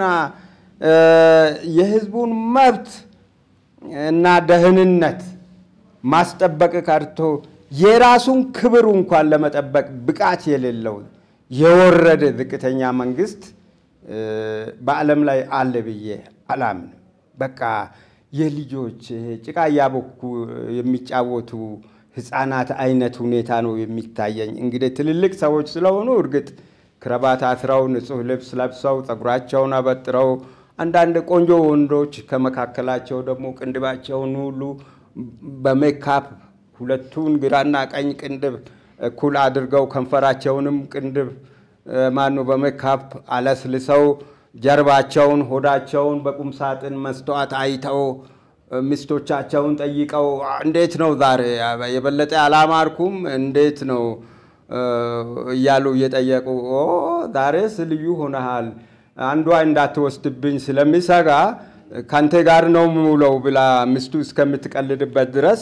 የህዝቡን መብት እና ደህንነት ማስጠበቅ ቀርቶ የራሱን ክብር እንኳን ለመጠበቅ ብቃት የሌለው የወረደ ዝቅተኛ መንግስት በዓለም ላይ አለ ብዬ አላምንም። በቃ የልጆች ጭቃ እያቦኩ የሚጫወቱ ህፃናት አይነት ሁኔታ ነው የሚታየኝ። እንግዲህ ትልልቅ ሰዎች ስለሆኑ እርግጥ ክረባት አስረው ንጹህ ልብስ ለብሰው ፀጉራቸውን አበጥረው አንዳንድ ቆንጆ ወንዶች ከመካከላቸው ደግሞ ቅንድባቸውን ሁሉ በሜካፕ ሁለቱን ግራና ቀኝ ቅንድብ እኩል አድርገው ከንፈራቸውንም ቅንድብ ማኑ በሜካፕ አለስልሰው ጀርባቸውን፣ ሆዳቸውን በቁም ሳጥን መስተዋት አይተው ሚስቶቻቸውን ጠይቀው እንዴት ነው ዛሬ የበለጠ አላማርኩም እንዴት ነው እያሉ እየጠየቁ ዛሬስ ልዩ ሆነሃል፣ አንዷ እንዳትወስድብኝ ስለሚሰጋ ከአንተ ጋር ነው የምውለው ብላ ሚስቱ እስከምትቀልድበት ድረስ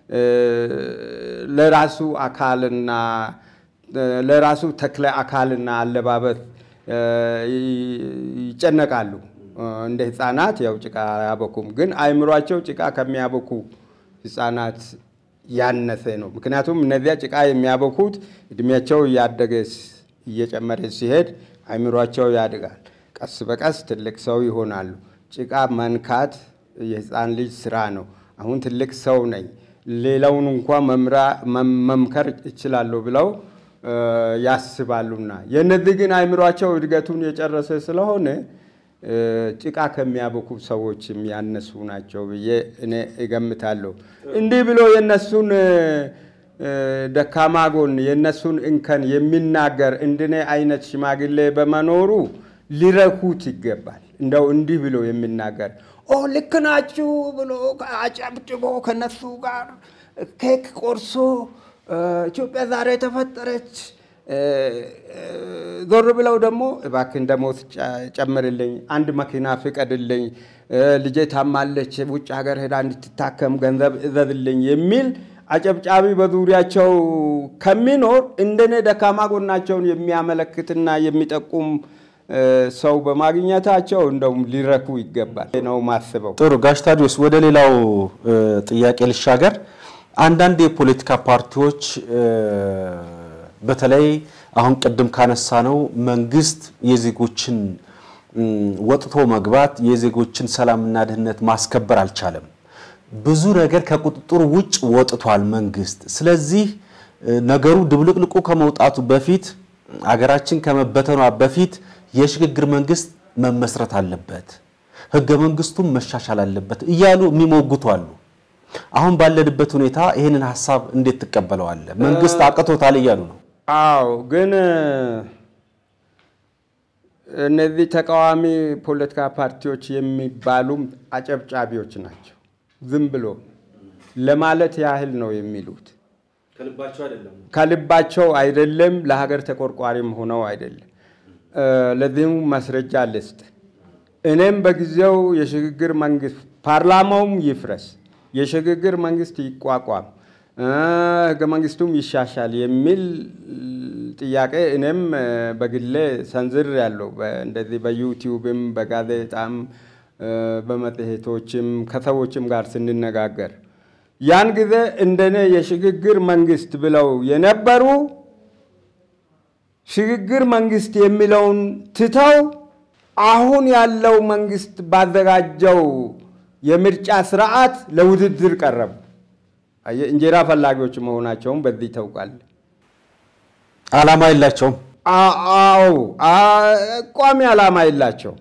ለራሱ አካልና ለራሱ ተክለ አካልና አለባበስ ይጨነቃሉ። እንደ ህፃናት ያው ጭቃ አያበኩም፣ ግን አይምሯቸው ጭቃ ከሚያበኩ ህፃናት ያነሰ ነው። ምክንያቱም እነዚያ ጭቃ የሚያበኩት እድሜያቸው እያደገ እየጨመረ ሲሄድ አይምሯቸው ያድጋል። ቀስ በቀስ ትልቅ ሰው ይሆናሉ። ጭቃ መንካት የህፃን ልጅ ስራ ነው። አሁን ትልቅ ሰው ነኝ፣ ሌላውን እንኳ መምከር እችላለሁ ብለው ያስባሉና የእነዚህ ግን አይምሯቸው እድገቱን የጨረሰ ስለሆነ ጭቃ ከሚያበኩ ሰዎች የሚያነሱ ናቸው ብዬ እኔ እገምታለሁ። እንዲህ ብሎ የነሱን ደካማ ጎን የነሱን እንከን የሚናገር እንደኔ አይነት ሽማግሌ በመኖሩ ሊረኩት ይገባል። እንደው እንዲህ ብሎ የሚናገር ኦ ልክ ናችሁ ብሎ አጨብጭቦ ከነሱ ጋር ኬክ ቆርሶ ኢትዮጵያ ዛሬ ተፈጠረች ዞር ብለው ደግሞ እባክህን ደሞዝ ጨምርልኝ፣ አንድ መኪና ፍቀድልኝ፣ ልጄ ታማለች፣ ውጭ ሀገር ሄዳ እንድትታከም ገንዘብ እዘዝልኝ የሚል አጨብጫቢ በዙሪያቸው ከሚኖር እንደኔ ደካማ ጎናቸውን የሚያመለክትና የሚጠቁም ሰው በማግኘታቸው እንደውም ሊረኩ ይገባል ነው ማስበው። ጥሩ ጋሽ ታዲዮስ፣ ወደ ሌላው ጥያቄ ልሻገር። አንዳንድ የፖለቲካ ፓርቲዎች በተለይ አሁን ቅድም ካነሳ ነው መንግስት የዜጎችን ወጥቶ መግባት የዜጎችን ሰላምና ደህንነት ማስከበር አልቻለም። ብዙ ነገር ከቁጥጥር ውጭ ወጥቷል መንግስት። ስለዚህ ነገሩ ድብልቅልቁ ከመውጣቱ በፊት አገራችን ከመበተኗ በፊት የሽግግር መንግስት መመስረት አለበት፣ ህገ መንግስቱም መሻሻል አለበት እያሉ የሚሞግቱ አሉ። አሁን ባለንበት ሁኔታ ይህንን ሀሳብ እንዴት ትቀበለዋለህ? መንግስት አቅቶታል እያሉ ነው። አዎ ግን እነዚህ ተቃዋሚ ፖለቲካ ፓርቲዎች የሚባሉም አጨብጫቢዎች ናቸው። ዝም ብሎ ለማለት ያህል ነው የሚሉት። ከልባቸው አይደለም፣ ለሀገር ተቆርቋሪም ሆነው አይደለም። ለዚህም ማስረጃ ልስጥ። እኔም በጊዜው የሽግግር መንግስት ፓርላማውም ይፍረስ፣ የሽግግር መንግስት ይቋቋም፣ ህገ መንግስቱም ይሻሻል የሚል ጥያቄ እኔም በግሌ ሰንዝር ያለው እንደዚህ በዩቲዩብም በጋዜጣም በመጽሔቶችም ከሰዎችም ጋር ስንነጋገር ያን ጊዜ እንደኔ የሽግግር መንግስት ብለው የነበሩ ሽግግር መንግስት የሚለውን ትተው አሁን ያለው መንግስት ባዘጋጀው የምርጫ ስርዓት ለውድድር ቀረቡ። እንጀራ ፈላጊዎች መሆናቸውን በዚህ ታውቃል። አላማ የላቸውም። አዎ ቋሚ ዓላማ የላቸው።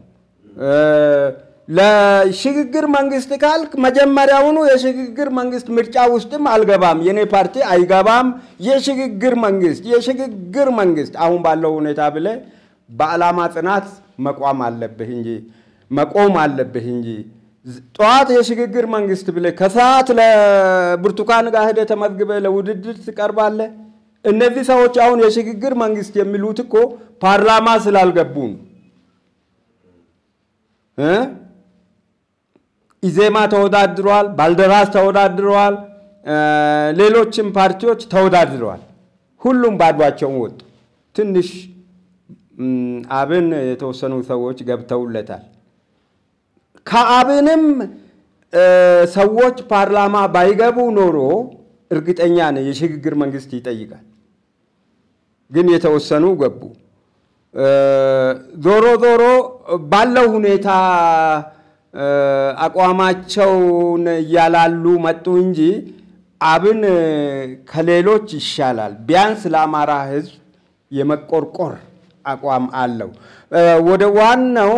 ለሽግግር መንግስት ካልክ መጀመሪያውኑ የሽግግር መንግስት ምርጫ ውስጥም አልገባም፣ የኔ ፓርቲ አይገባም። የሽግግር መንግስት የሽግግር መንግስት አሁን ባለው ሁኔታ ብለ በዓላማ ጽናት መቋም አለብህ እንጂ መቆም አለብህ እንጂ ጠዋት የሽግግር መንግስት ብለህ ከሰዓት ለብርቱካን ጋር ሄደህ ተመዝግበህ ለውድድር ትቀርባለህ። እነዚህ ሰዎች አሁን የሽግግር መንግስት የሚሉት እኮ ፓርላማ ስላልገቡ ነው። ኢዜማ ተወዳድረዋል፣ ባልደራስ ተወዳድረዋል፣ ሌሎችም ፓርቲዎች ተወዳድረዋል። ሁሉም ባዷቸውን ወጡ። ትንሽ አብን የተወሰኑ ሰዎች ገብተውለታል። ከአብንም ሰዎች ፓርላማ ባይገቡ ኖሮ እርግጠኛ ነኝ የሽግግር መንግስት ይጠይቃል። ግን የተወሰኑ ገቡ። ዞሮ ዞሮ ባለው ሁኔታ አቋማቸውን እያላሉ መጡ እንጂ አብን ከሌሎች ይሻላል። ቢያንስ ለአማራ ሕዝብ የመቆርቆር አቋም አለው። ወደ ዋናው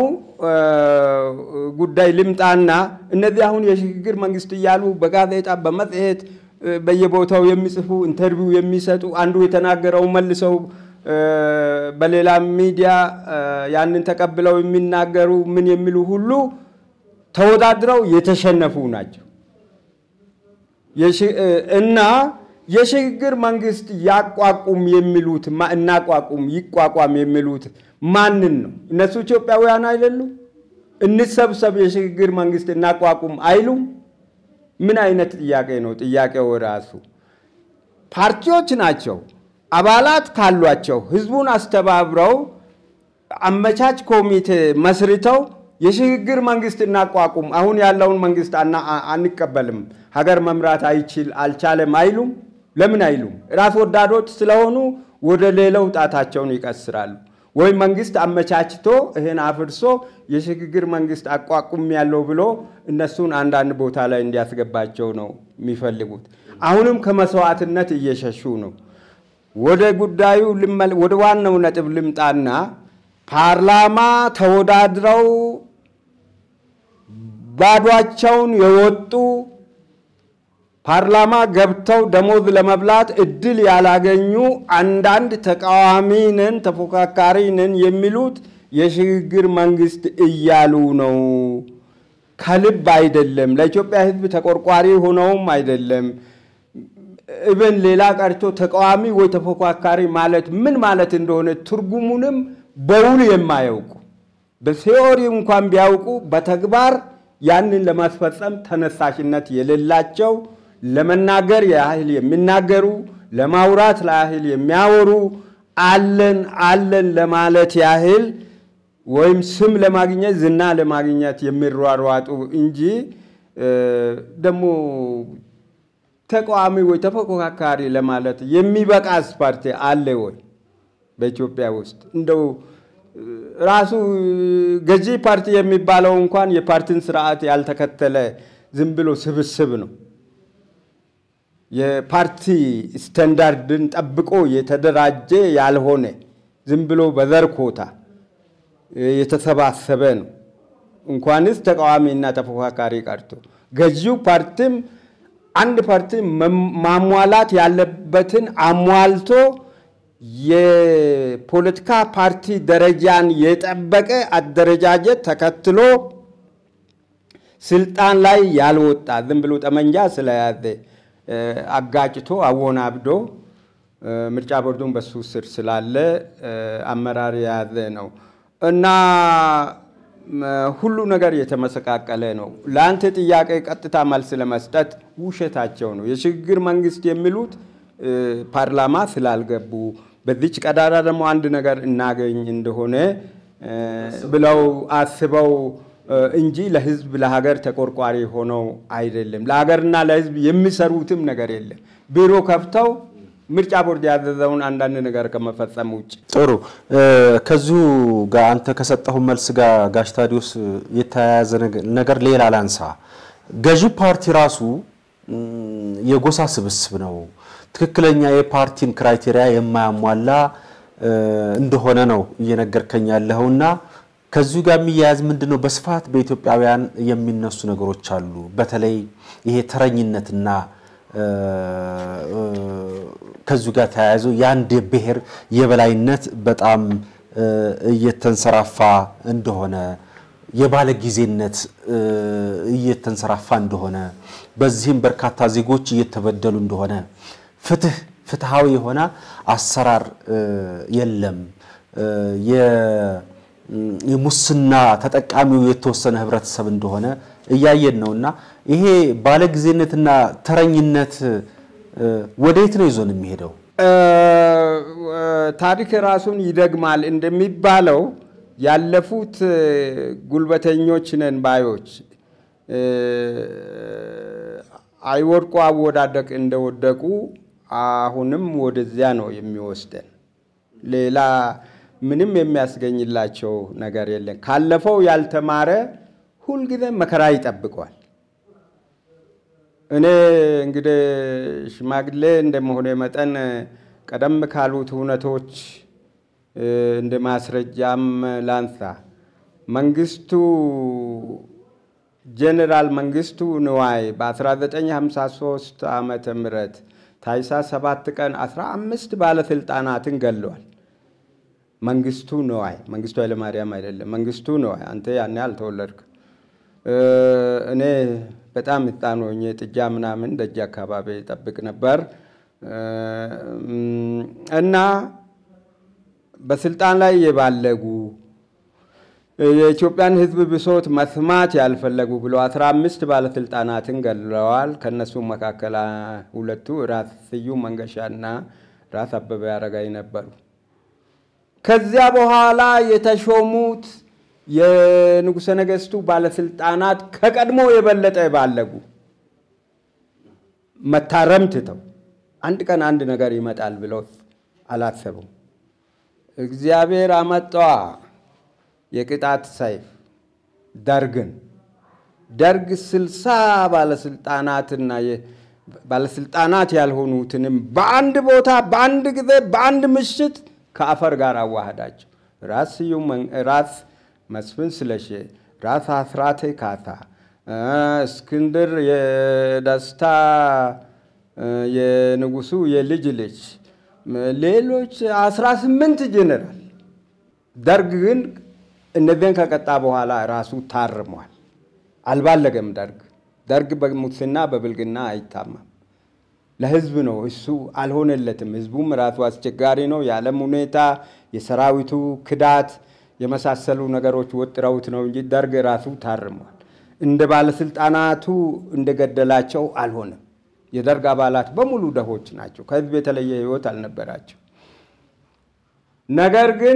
ጉዳይ ልምጣና እነዚህ አሁን የሽግግር መንግስት እያሉ በጋዜጣ በመጽሔት በየቦታው የሚጽፉ ኢንተርቪው የሚሰጡ አንዱ የተናገረው መልሰው በሌላ ሚዲያ ያንን ተቀብለው የሚናገሩ ምን የሚሉ ሁሉ ተወዳድረው የተሸነፉ ናቸው እና የሽግግር መንግስት ያቋቁም የሚሉት እናቋቁም ይቋቋም የሚሉት ማንን ነው? እነሱ ኢትዮጵያውያን አይደሉም? እንሰብሰብ የሽግግር መንግስት እናቋቁም አይሉም? ምን አይነት ጥያቄ ነው? ጥያቄው ራሱ ፓርቲዎች ናቸው። አባላት ካሏቸው ህዝቡን አስተባብረው አመቻች ኮሚቴ መስርተው የሽግግር መንግስት እናቋቁም፣ አሁን ያለውን መንግስት አንቀበልም፣ ሀገር መምራት አይችል አልቻለም አይሉም? ለምን አይሉም? ራስ ወዳዶች ስለሆኑ ወደ ሌላው ጣታቸውን ይቀስራሉ። ወይ መንግስት አመቻችቶ ይህን አፍርሶ የሽግግር መንግስት አቋቁም ያለው ብሎ እነሱን አንዳንድ ቦታ ላይ እንዲያስገባቸው ነው የሚፈልጉት። አሁንም ከመስዋዕትነት እየሸሹ ነው። ወደ ጉዳዩ ወደ ዋናው ነጥብ ልምጣና ፓርላማ ተወዳድረው ባዷቸውን የወጡ ፓርላማ ገብተው ደሞዝ ለመብላት እድል ያላገኙ አንዳንድ ተቃዋሚ ነን ተፎካካሪ ነን የሚሉት የሽግግር መንግስት እያሉ ነው። ከልብ አይደለም። ለኢትዮጵያ ሕዝብ ተቆርቋሪ ሆነውም አይደለም። እብን ሌላ ቀርቶ ተቃዋሚ ወይ ተፎካካሪ ማለት ምን ማለት እንደሆነ ትርጉሙንም በውል የማያውቁ በቴዎሪ እንኳን ቢያውቁ በተግባር ያንን ለማስፈጸም ተነሳሽነት የሌላቸው ለመናገር ያህል የሚናገሩ ለማውራት ያህል የሚያወሩ አለን አለን ለማለት ያህል ወይም ስም ለማግኘት ዝና ለማግኘት የሚሯሯጡ እንጂ ደግሞ ተቃዋሚ ወይ ተፎካካሪ ለማለት የሚበቃስ ፓርቲ አለ ወይ በኢትዮጵያ ውስጥ? እንደው ራሱ ገዢ ፓርቲ የሚባለው እንኳን የፓርቲን ስርዓት ያልተከተለ ዝም ብሎ ስብስብ ነው። የፓርቲ ስታንዳርድን ጠብቆ የተደራጀ ያልሆነ ዝም ብሎ በዘር ኮታ የተሰባሰበ ነው። እንኳንስ ተቃዋሚና ተፎካካሪ ቀርቶ ገዢው ፓርቲም አንድ ፓርቲ ማሟላት ያለበትን አሟልቶ የፖለቲካ ፓርቲ ደረጃን የጠበቀ አደረጃጀት ተከትሎ ስልጣን ላይ ያልወጣ ዝም ብሎ ጠመንጃ ስለያዘ አጋጭቶ አወናብዶ ምርጫ ቦርዱን በሱ ስር ስላለ አመራር የያዘ ነው እና ሁሉ ነገር የተመሰቃቀለ ነው። ለአንተ ጥያቄ ቀጥታ መልስ ለመስጠት ውሸታቸው ነው። የሽግግር መንግስት የሚሉት ፓርላማ ስላልገቡ በዚች ቀዳዳ ደግሞ አንድ ነገር እናገኝ እንደሆነ ብለው አስበው እንጂ ለህዝብ ለሀገር ተቆርቋሪ ሆነው አይደለም። ለሀገርና ለህዝብ የሚሰሩትም ነገር የለም። ቢሮ ከፍተው ምርጫ ቦርድ ያዘዘውን አንዳንድ ነገር ከመፈጸም ውጭ። ጥሩ። ከዚሁ ጋር አንተ ከሰጠሁ መልስ ጋር ጋሽ ታዲዮስ የተያያዘ ነገር ሌላ ላንሳ። ገዢ ፓርቲ ራሱ የጎሳ ስብስብ ነው፣ ትክክለኛ የፓርቲን ክራይቴሪያ የማያሟላ እንደሆነ ነው እየነገርከኝ ያለኸውና ከዚሁ ጋር የሚያያዝ ምንድን ነው? በስፋት በኢትዮጵያውያን የሚነሱ ነገሮች አሉ። በተለይ ይሄ ተረኝነትና ከዚሁ ጋር ተያይዞ የአንድ ብሔር የበላይነት በጣም እየተንሰራፋ እንደሆነ የባለ ጊዜነት እየተንሰራፋ እንደሆነ በዚህም በርካታ ዜጎች እየተበደሉ እንደሆነ ፍትህ ፍትሃዊ የሆነ አሰራር የለም። የሙስና ተጠቃሚው የተወሰነ ህብረተሰብ እንደሆነ እያየን ነው እና ይሄ ባለጊዜነትና ተረኝነት ወዴት ነው ይዞን የሚሄደው? ታሪክ ራሱን ይደግማል እንደሚባለው ያለፉት ጉልበተኞች ነን ባዮች አይወድቁ አወዳደቅ እንደወደቁ አሁንም ወደዚያ ነው የሚወስደን። ሌላ ምንም የሚያስገኝላቸው ነገር የለም። ካለፈው ያልተማረ ሁልጊዜ መከራ ይጠብቋል። እኔ እንግዲህ ሽማግሌ እንደመሆነ መጠን ቀደም ካሉት እውነቶች እንደ ማስረጃም ላንሳ። መንግስቱ ጄኔራል መንግስቱ ንዋይ በ1953 ዓመተ ምህረት ታኅሳስ 7 ቀን 15 ባለስልጣናትን ገለዋል። መንግስቱ ንዋይ መንግስቱ ኃይለማርያም አይደለም፣ መንግስቱ ንዋይ። አንተ ያኔ አልተወለድክም። እኔ በጣም ሕፃን ሆኜ ጥጃ ምናምን ደጅ አካባቢ ጠብቅ ነበር እና በስልጣን ላይ የባለጉ የኢትዮጵያን ሕዝብ ብሶት መስማት ያልፈለጉ ብሎ አስራ አምስት ባለስልጣናትን ገድለዋል። ከእነሱ መካከል ሁለቱ ራስ ስዩም መንገሻና ራስ አበበ አረጋይ ነበሩ። ከዚያ በኋላ የተሾሙት የንጉሠ ነገሥቱ ባለስልጣናት ከቀድሞ የበለጠ ባለጉ መታረም ትተው አንድ ቀን አንድ ነገር ይመጣል ብለው አላሰቡም። እግዚአብሔር አመጣ የቅጣት ሰይፍ ደርግን። ደርግ ስልሳ ባለስልጣናትና ባለስልጣናት ያልሆኑትንም በአንድ ቦታ በአንድ ጊዜ በአንድ ምሽት ከአፈር ጋር አዋህዳቸው። ራስ ስዩም ራስ መስፍን ስለሺ፣ ራስ አስራቴ ካሳ፣ እስክንድር የደስታ የንጉሱ የልጅ ልጅ፣ ሌሎች አስራ ስምንት ጄኔራል። ደርግ ግን እነዚህን ከቀጣ በኋላ ራሱ ታርሟል። አልባለገም። ደርግ ደርግ በሙስና በብልግና አይታማም። ለህዝብ ነው እሱ አልሆነለትም። ህዝቡም ራሱ አስቸጋሪ ነው። የዓለም ሁኔታ፣ የሰራዊቱ ክዳት የመሳሰሉ ነገሮች ወጥረውት ነው እንጂ ደርግ ራሱ ታርሟል። እንደ ባለስልጣናቱ እንደገደላቸው አልሆነም። የደርግ አባላት በሙሉ ደሆች ናቸው። ከህዝብ የተለየ ህይወት አልነበራቸው። ነገር ግን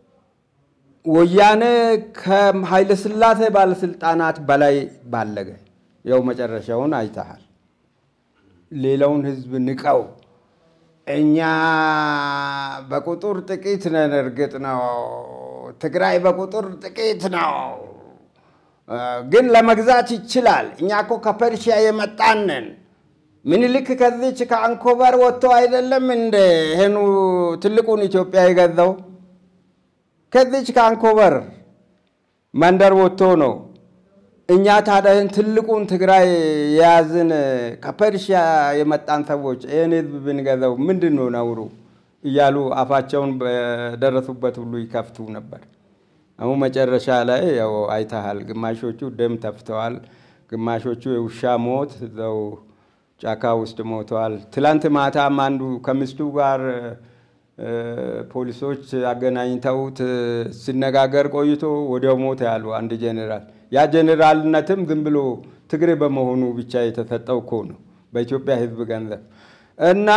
ወያኔ ከኃይለ ሥላሴ ባለስልጣናት በላይ ባለገ። ያው መጨረሻውን አይተሃል። ሌላውን ህዝብ ንቀው እኛ በቁጥር ጥቂት ነን። እርግጥ ነው ትግራይ በቁጥር ጥቂት ነው፣ ግን ለመግዛት ይችላል። እኛ እኮ ከፐርሺያ የመጣን ነን። ምኒልክ ከዚች ከአንኮበር ወጥቶ አይደለም እንደ ይህኑ ትልቁን ኢትዮጵያ የገዛው ከዚች ከአንኮበር መንደር ወጥቶ ነው። እኛ ታዲያ ትልቁን ትግራይ የያዝን ከፐርሺያ የመጣን ሰዎች ይህን ህዝብ ብንገዛው ምንድን ነው ነውሩ? እያሉ አፋቸውን በደረሱበት ሁሉ ይከፍቱ ነበር። አሁን መጨረሻ ላይ ያው አይተሃል። ግማሾቹ ደም ተፍተዋል፣ ግማሾቹ የውሻ ሞት እዛው ጫካ ውስጥ ሞተዋል። ትላንት ማታም አንዱ ከሚስቱ ጋር ፖሊሶች አገናኝተውት ሲነጋገር ቆይቶ ወዲያው ሞተ ያሉ አንድ ጄኔራል። ያ ጄኔራልነትም ዝም ብሎ ትግሬ በመሆኑ ብቻ የተሰጠው እኮ ነው በኢትዮጵያ ህዝብ ገንዘብ እና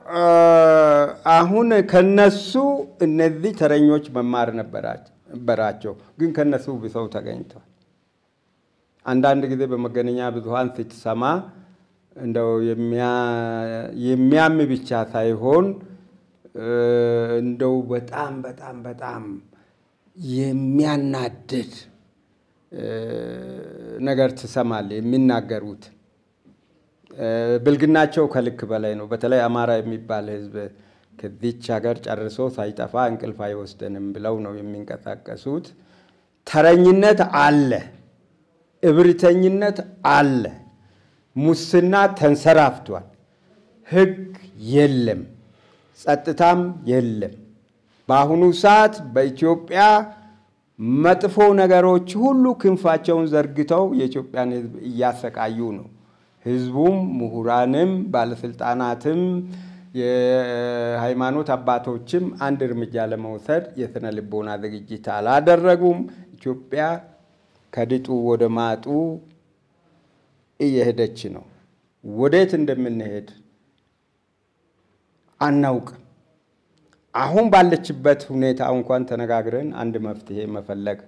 አሁን ከነሱ እነዚህ ተረኞች መማር ነበራቸው፣ ግን ከነሱ ብሰው ተገኝተዋል። አንዳንድ ጊዜ በመገናኛ ብዙኃን ስትሰማ እንደው የሚያም ብቻ ሳይሆን እንደው በጣም በጣም በጣም የሚያናድድ ነገር ትሰማል የሚናገሩት ብልግናቸው ከልክ በላይ ነው። በተለይ አማራ የሚባል ህዝብ ከዚች ሀገር ጨርሶ ሳይጠፋ እንቅልፍ አይወስደንም ብለው ነው የሚንቀሳቀሱት። ተረኝነት አለ፣ እብሪተኝነት አለ፣ ሙስና ተንሰራፍቷል፣ ህግ የለም፣ ጸጥታም የለም። በአሁኑ ሰዓት በኢትዮጵያ መጥፎ ነገሮች ሁሉ ክንፋቸውን ዘርግተው የኢትዮጵያን ሕዝብ እያሰቃዩ ነው። ሕዝቡም፣ ምሁራንም፣ ባለስልጣናትም፣ የሃይማኖት አባቶችም አንድ እርምጃ ለመውሰድ የስነ ልቦና ዝግጅት አላደረጉም። ኢትዮጵያ ከድጡ ወደ ማጡ እየሄደች ነው። ወዴት እንደምንሄድ አናውቅም። አሁን ባለችበት ሁኔታ እንኳን ተነጋግረን አንድ መፍትሄ መፈለግ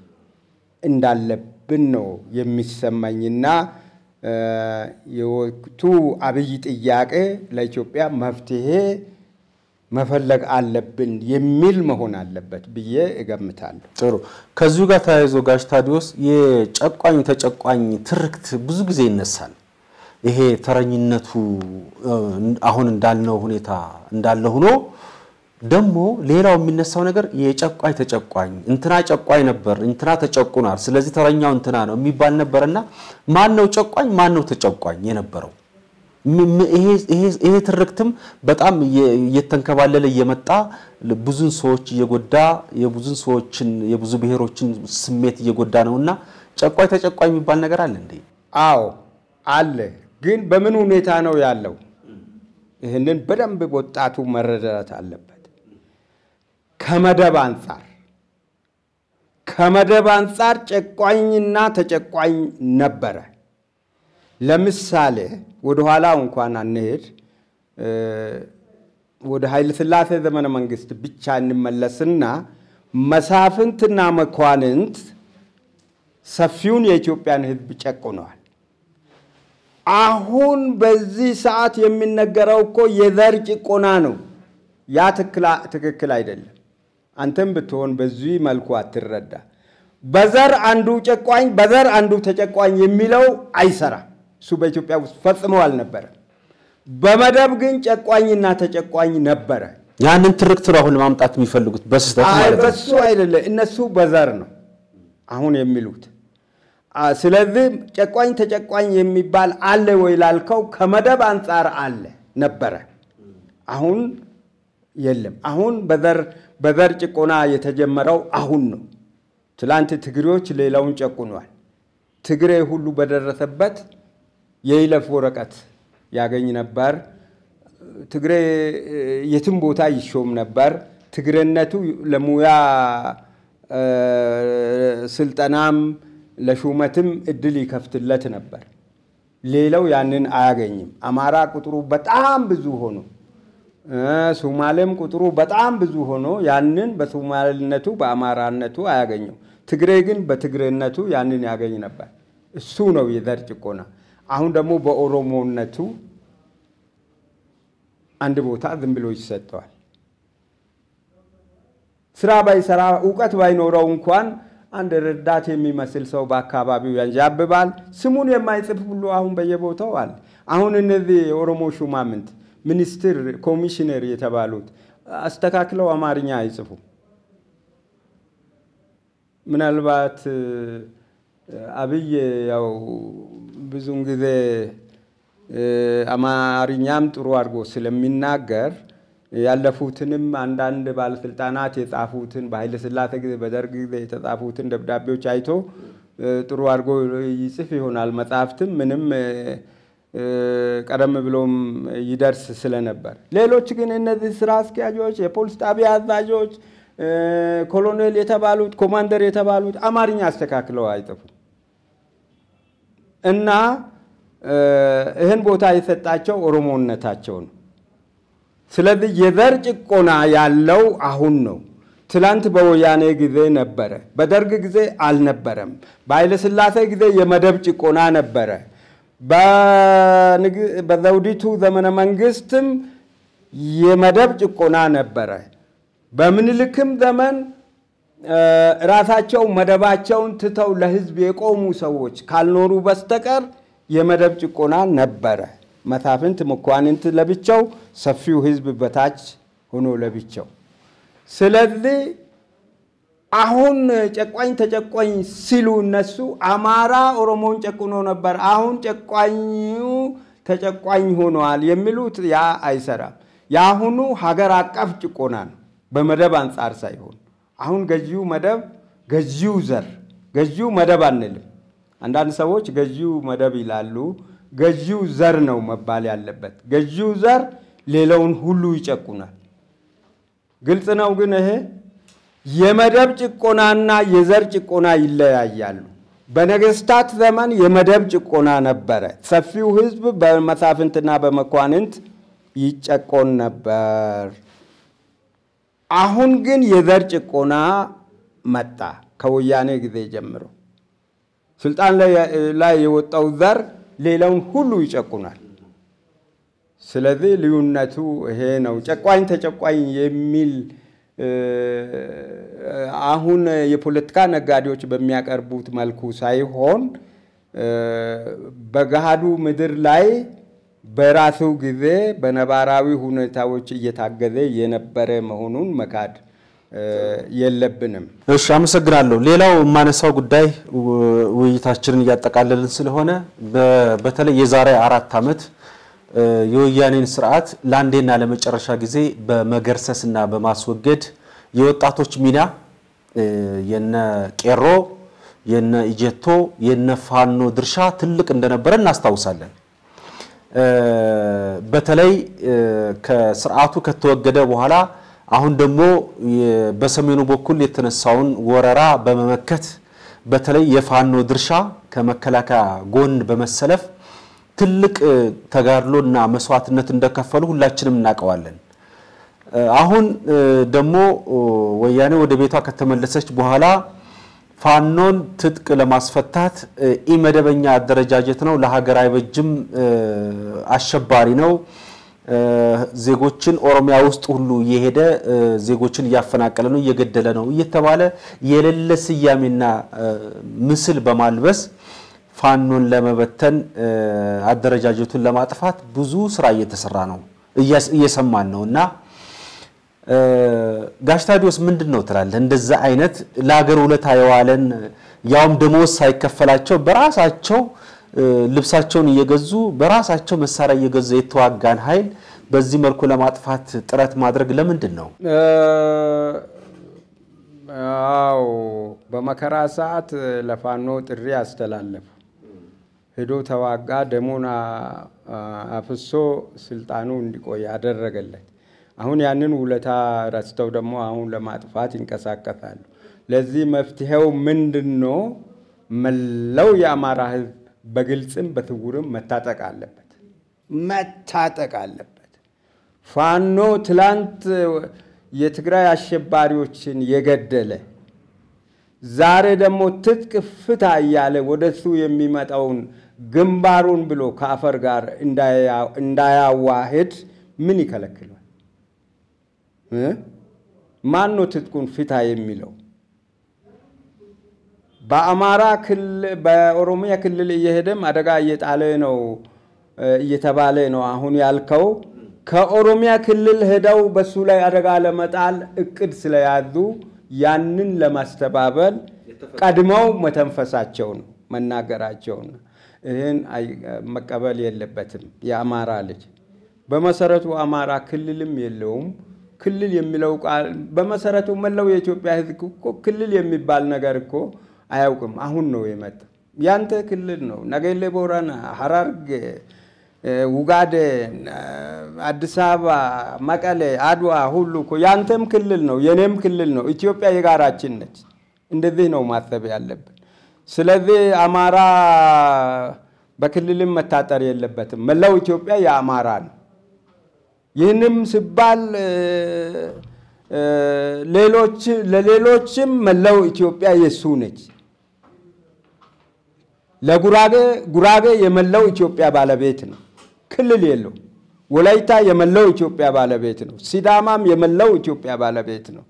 እንዳለብን ነው የሚሰማኝና የወቅቱ አብይ ጥያቄ ለኢትዮጵያ መፍትሄ መፈለግ አለብን የሚል መሆን አለበት ብዬ እገምታለሁ። ጥሩ። ከዚሁ ጋር ተያይዞ ጋሽ ታዲዮስ የጨቋኝ ተጨቋኝ ትርክት ብዙ ጊዜ ይነሳል። ይሄ ተረኝነቱ አሁን እንዳልነው ሁኔታ እንዳለ ሆኖ ደግሞ ሌላው የሚነሳው ነገር የጨቋኝ ተጨቋኝ እንትና ጨቋኝ ነበር፣ እንትና ተጨቁኗል፣ ስለዚህ ተረኛው እንትና ነው የሚባል ነበርና ማን ነው ጨቋኝ፣ ማን ነው ተጨቋኝ የነበረው? ይሄ ትርክትም በጣም እየተንከባለለ እየመጣ ብዙን ሰዎች እየጎዳ የብዙን ሰዎችን የብዙ ብሔሮችን ስሜት እየጎዳ ነውና ጨቋኝ ተጨቋኝ የሚባል ነገር አለ እንዴ? አዎ አለ። ግን በምን ሁኔታ ነው ያለው? ይህንን በደንብ ወጣቱ መረዳት አለበት። ከመደብ አንጻር ከመደብ አንጻር ጨቋኝና ተጨቋኝ ነበረ። ለምሳሌ ወደኋላ እንኳን አንሄድ፣ ወደ ኃይለ ሥላሴ ዘመነ መንግስት ብቻ እንመለስና መሳፍንትና መኳንንት ሰፊውን የኢትዮጵያን ሕዝብ ጨቁነዋል። አሁን በዚህ ሰዓት የሚነገረው እኮ የዘር ጭቆና ነው። ያ ትክክል አይደለም። አንተም ብትሆን በዚህ መልኩ አትረዳ። በዘር አንዱ ጨቋኝ፣ በዘር አንዱ ተጨቋኝ የሚለው አይሰራም። እሱ በኢትዮጵያ ውስጥ ፈጽሞ አልነበረም። በመደብ ግን ጨቋኝና ተጨቋኝ ነበረ። ያንን ትርክት ነው አሁን ለማምጣት የሚፈልጉት በስህተት ማለት ነው። በሱ አይደለም፣ እነሱ በዘር ነው አሁን የሚሉት። ስለዚህ ጨቋኝ ተጨቋኝ የሚባል አለ ወይ ላልከው ከመደብ አንጻር አለ ነበረ። አሁን የለም። አሁን በዘር በዘር ጭቆና የተጀመረው አሁን ነው። ትላንት ትግሬዎች ሌላውን ጨቁኗል። ትግሬ ሁሉ በደረሰበት የይለፍ ወረቀት ያገኝ ነበር። ትግሬ የትም ቦታ ይሾም ነበር። ትግሬነቱ ለሙያ ስልጠናም ለሹመትም እድል ይከፍትለት ነበር። ሌላው ያንን አያገኝም። አማራ ቁጥሩ በጣም ብዙ ሆኖ ሶማሌም ቁጥሩ በጣም ብዙ ሆኖ ያንን በሶማሌነቱ በአማራነቱ አያገኘው። ትግሬ ግን በትግሬነቱ ያንን ያገኝ ነበር። እሱ ነው የዘር ጭቆና። አሁን ደግሞ በኦሮሞነቱ አንድ ቦታ ዝም ብሎ ይሰጠዋል። ስራ ባይሰራ እውቀት ባይኖረው እንኳን አንድ ረዳት የሚመስል ሰው በአካባቢው ያንዣብባል። ስሙን የማይጽፍ ሁሉ አሁን በየቦታው አለ። አሁን እነዚህ የኦሮሞ ሹማምንት ሚኒስትር፣ ኮሚሽነር የተባሉት አስተካክለው አማርኛ አይጽፉ። ምናልባት አብይ ያው ብዙውን ጊዜ አማርኛም ጥሩ አድርጎ ስለሚናገር ያለፉትንም አንዳንድ ባለስልጣናት የጻፉትን በኃይለ ሥላሴ ጊዜ በደርግ ጊዜ የተጻፉትን ደብዳቤዎች አይቶ ጥሩ አድርጎ ይጽፍ ይሆናል። መጽሐፍትም ምንም ቀደም ብሎም ይደርስ ስለነበር፣ ሌሎች ግን እነዚህ ስራ አስኪያጆች፣ የፖሊስ ጣቢያ አዛዦች፣ ኮሎኔል የተባሉት ኮማንደር የተባሉት አማርኛ አስተካክለው አይጽፉም እና ይህን ቦታ የሰጣቸው ኦሮሞነታቸው ነው። ስለዚህ የዘር ጭቆና ያለው አሁን ነው። ትላንት በወያኔ ጊዜ ነበረ፣ በደርግ ጊዜ አልነበረም። በኃይለ ሥላሴ ጊዜ የመደብ ጭቆና ነበረ። በዘውዲቱ ዘመነ መንግስትም የመደብ ጭቆና ነበረ። በምኒልክም ዘመን ራሳቸው መደባቸውን ትተው ለሕዝብ የቆሙ ሰዎች ካልኖሩ በስተቀር የመደብ ጭቆና ነበረ። መሳፍንት፣ መኳንንት ለብቻው፣ ሰፊው ሕዝብ በታች ሆኖ ለብቻው። ስለዚህ አሁን ጨቋኝ ተጨቋኝ ሲሉ እነሱ አማራ ኦሮሞን ጨቁኖ ነበር፣ አሁን ጨቋኙ ተጨቋኝ ሆነዋል የሚሉት ያ አይሰራም። የአሁኑ ሀገር አቀፍ ጭቆና ነው፣ በመደብ አንጻር ሳይሆን። አሁን ገዢው መደብ ገዢው ዘር ገዢው መደብ አንልም። አንዳንድ ሰዎች ገዢው መደብ ይላሉ። ገዢው ዘር ነው መባል ያለበት። ገዢው ዘር ሌላውን ሁሉ ይጨቁናል። ግልጽ ነው። ግን ይሄ የመደብ ጭቆናና የዘር ጭቆና ይለያያሉ። በነገስታት ዘመን የመደብ ጭቆና ነበረ። ሰፊው ህዝብ በመሳፍንትና በመኳንንት ይጨቆን ነበር። አሁን ግን የዘር ጭቆና መጣ። ከወያኔ ጊዜ ጀምሮ ስልጣን ላይ የወጣው ዘር ሌላውን ሁሉ ይጨቁናል። ስለዚህ ልዩነቱ ይሄ ነው። ጨቋኝ ተጨቋኝ የሚል አሁን የፖለቲካ ነጋዴዎች በሚያቀርቡት መልኩ ሳይሆን በገሃዱ ምድር ላይ በራሱ ጊዜ በነባራዊ ሁኔታዎች እየታገዘ የነበረ መሆኑን መካድ የለብንም። እሺ፣ አመሰግናለሁ። ሌላው የማነሳው ጉዳይ ውይይታችንን እያጠቃለልን ስለሆነ በተለይ የዛሬ አራት ዓመት የወያኔን ስርዓት ለአንዴና ለመጨረሻ ጊዜ በመገርሰስና በማስወገድ የወጣቶች ሚና የነ ቄሮ የነ ኢጀቶ የነ ፋኖ ድርሻ ትልቅ እንደነበረ እናስታውሳለን። በተለይ ከስርዓቱ ከተወገደ በኋላ አሁን ደግሞ በሰሜኑ በኩል የተነሳውን ወረራ በመመከት በተለይ የፋኖ ድርሻ ከመከላከያ ጎን በመሰለፍ ትልቅ ተጋድሎና መስዋዕትነት እንደከፈሉ ሁላችንም እናውቀዋለን። አሁን ደግሞ ወያኔ ወደ ቤቷ ከተመለሰች በኋላ ፋኖን ትጥቅ ለማስፈታት ኢመደበኛ አደረጃጀት ነው፣ ለሀገር አይበጅም፣ አሸባሪ ነው፣ ዜጎችን ኦሮሚያ ውስጥ ሁሉ እየሄደ ዜጎችን እያፈናቀለ ነው፣ እየገደለ ነው እየተባለ የሌለ ስያሜና ምስል በማልበስ ፋኖን ለመበተን አደረጃጀቱን ለማጥፋት ብዙ ስራ እየተሰራ ነው፣ እየሰማን ነው እና ጋሽ ታዲዮስ ምንድን ነው ትላለህ? እንደዛ አይነት ለሀገር ውለታ የዋለን ያውም ደሞዝ ሳይከፈላቸው በራሳቸው ልብሳቸውን እየገዙ በራሳቸው መሳሪያ እየገዙ የተዋጋን ኃይል በዚህ መልኩ ለማጥፋት ጥረት ማድረግ ለምንድን ነው? አዎ በመከራ ሰዓት ለፋኖ ጥሪ አስተላለፉ። ሄዶ ተዋጋ፣ ደሙን አፍሶ ስልጣኑ እንዲቆይ አደረገለት። አሁን ያንን ውለታ ረስተው ደግሞ አሁን ለማጥፋት ይንቀሳቀሳሉ። ለዚህ መፍትሄው ምንድን ነው? መላው የአማራ ሕዝብ በግልጽም በስውርም መታጠቅ አለበት፣ መታጠቅ አለበት። ፋኖ ትላንት የትግራይ አሸባሪዎችን የገደለ ዛሬ ደግሞ ትጥቅ ፍታ እያለ ወደሱ የሚመጣውን ግንባሩን ብሎ ከአፈር ጋር እንዳያዋህድ ምን ይከለክላል? ማን ነው ትጥቁን ፍታ የሚለው? በአማራ ክልል በኦሮሚያ ክልል እየሄደም አደጋ እየጣለ ነው እየተባለ ነው አሁን ያልከው። ከኦሮሚያ ክልል ሄደው በሱ ላይ አደጋ ለመጣል እቅድ ስለያዙ ያንን ለማስተባበል ቀድመው መተንፈሳቸው ነው መናገራቸው ነው። ይህን መቀበል የለበትም የአማራ ልጅ። በመሰረቱ አማራ ክልልም የለውም። ክልል የሚለው ቃል በመሰረቱ መላው የኢትዮጵያ ሕዝብ እኮ ክልል የሚባል ነገር እኮ አያውቅም። አሁን ነው የመጣ። ያንተ ክልል ነው። ነገሌ ቦረና፣ ሐረርጌ፣ ውጋዴ፣ አዲስ አበባ፣ መቀሌ፣ አድዋ ሁሉ እኮ ያንተም ክልል ነው፣ የኔም ክልል ነው። ኢትዮጵያ የጋራችን ነች። እንደዚህ ነው ማሰብ ያለብን። ስለዚህ አማራ በክልልም መታጠር የለበትም። መላው ኢትዮጵያ የአማራ ነው። ይህንም ሲባል ሌሎች ለሌሎችም መላው ኢትዮጵያ የሱ ነች። ለጉራጌ ጉራጌ የመላው ኢትዮጵያ ባለቤት ነው፣ ክልል የለው። ወላይታ የመላው ኢትዮጵያ ባለቤት ነው። ሲዳማም የመላው ኢትዮጵያ ባለቤት ነው።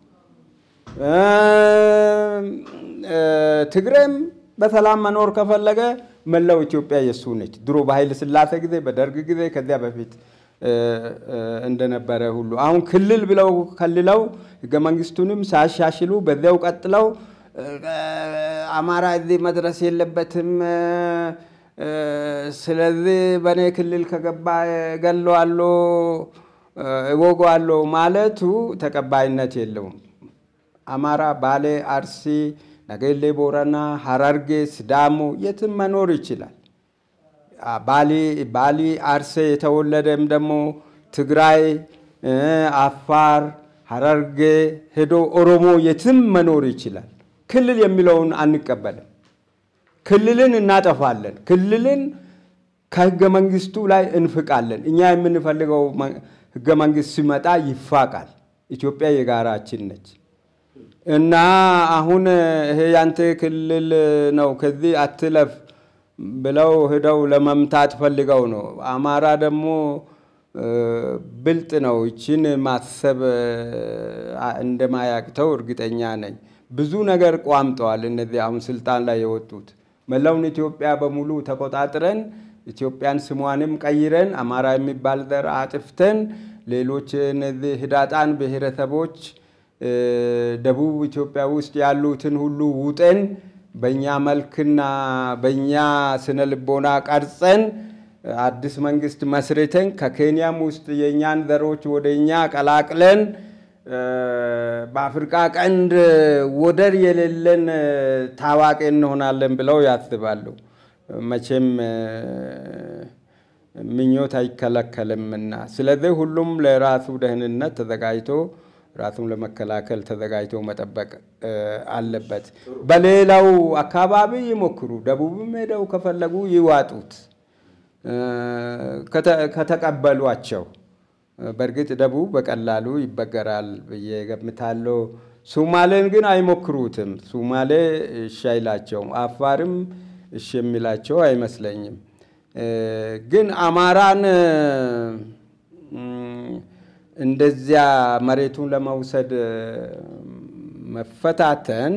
ትግሬም በሰላም መኖር ከፈለገ መላው ኢትዮጵያ የሱ ነች። ድሮ በኃይለ ሥላሴ ጊዜ፣ በደርግ ጊዜ፣ ከዚያ በፊት እንደነበረ ሁሉ አሁን ክልል ብለው ከልለው ሕገ መንግስቱንም ሳያሻሽሉ በዚያው ቀጥለው አማራ እዚህ መድረስ የለበትም፣ ስለዚህ በእኔ ክልል ከገባ እገለዋለሁ፣ እወገዋለሁ ማለቱ ተቀባይነት የለውም። አማራ ባሌ፣ አርሲ፣ ነገሌ ቦረና፣ ሀረርጌ፣ ስዳሞ የትም መኖር ይችላል። ባሊ አርሴ የተወለደም ደግሞ ትግራይ፣ አፋር፣ ሀረርጌ ሄዶ ኦሮሞ የትም መኖር ይችላል። ክልል የሚለውን አንቀበልም። ክልልን እናጠፋለን። ክልልን ከህገ መንግስቱ ላይ እንፍቃለን። እኛ የምንፈልገው ህገ መንግስት ሲመጣ ይፋቃል። ኢትዮጵያ የጋራችን ነች እና አሁን ይሄ ያንተ ክልል ነው ከዚህ አትለፍ ብለው ሄደው ለመምታት ፈልገው ነው። አማራ ደግሞ ብልጥ ነው። ይችን ማሰብ እንደማያቅተው እርግጠኛ ነኝ። ብዙ ነገር ቋምጠዋል። እነዚህ አሁን ስልጣን ላይ የወጡት መላውን ኢትዮጵያ በሙሉ ተቆጣጥረን ኢትዮጵያን ስሟንም ቀይረን አማራ የሚባል ዘር አጥፍተን ሌሎች እነዚህ ህዳጣን ብሔረሰቦች ደቡብ ኢትዮጵያ ውስጥ ያሉትን ሁሉ ውጠን በእኛ መልክና በእኛ ስነ ልቦና ቀርጸን አዲስ መንግስት መስርተን ከኬንያም ውስጥ የእኛን ዘሮች ወደ እኛ ቀላቅለን በአፍሪቃ ቀንድ ወደር የሌለን ታዋቂ እንሆናለን ብለው ያስባሉ። መቼም ምኞት አይከለከልምና፣ ስለዚህ ሁሉም ለራሱ ደህንነት ተዘጋጅቶ ራሱን ለመከላከል ተዘጋጅቶ መጠበቅ አለበት። በሌላው አካባቢ ይሞክሩ፣ ደቡብም ሄደው ከፈለጉ ይዋጡት ከተቀበሏቸው። በእርግጥ ደቡብ በቀላሉ ይበገራል ብዬ ገምታለሁ። ሱማሌን ግን አይሞክሩትም። ሱማሌ እሺ አይላቸውም። አፋርም እሺ የሚላቸው አይመስለኝም። ግን አማራን እንደዚያ መሬቱን ለመውሰድ መፈታተን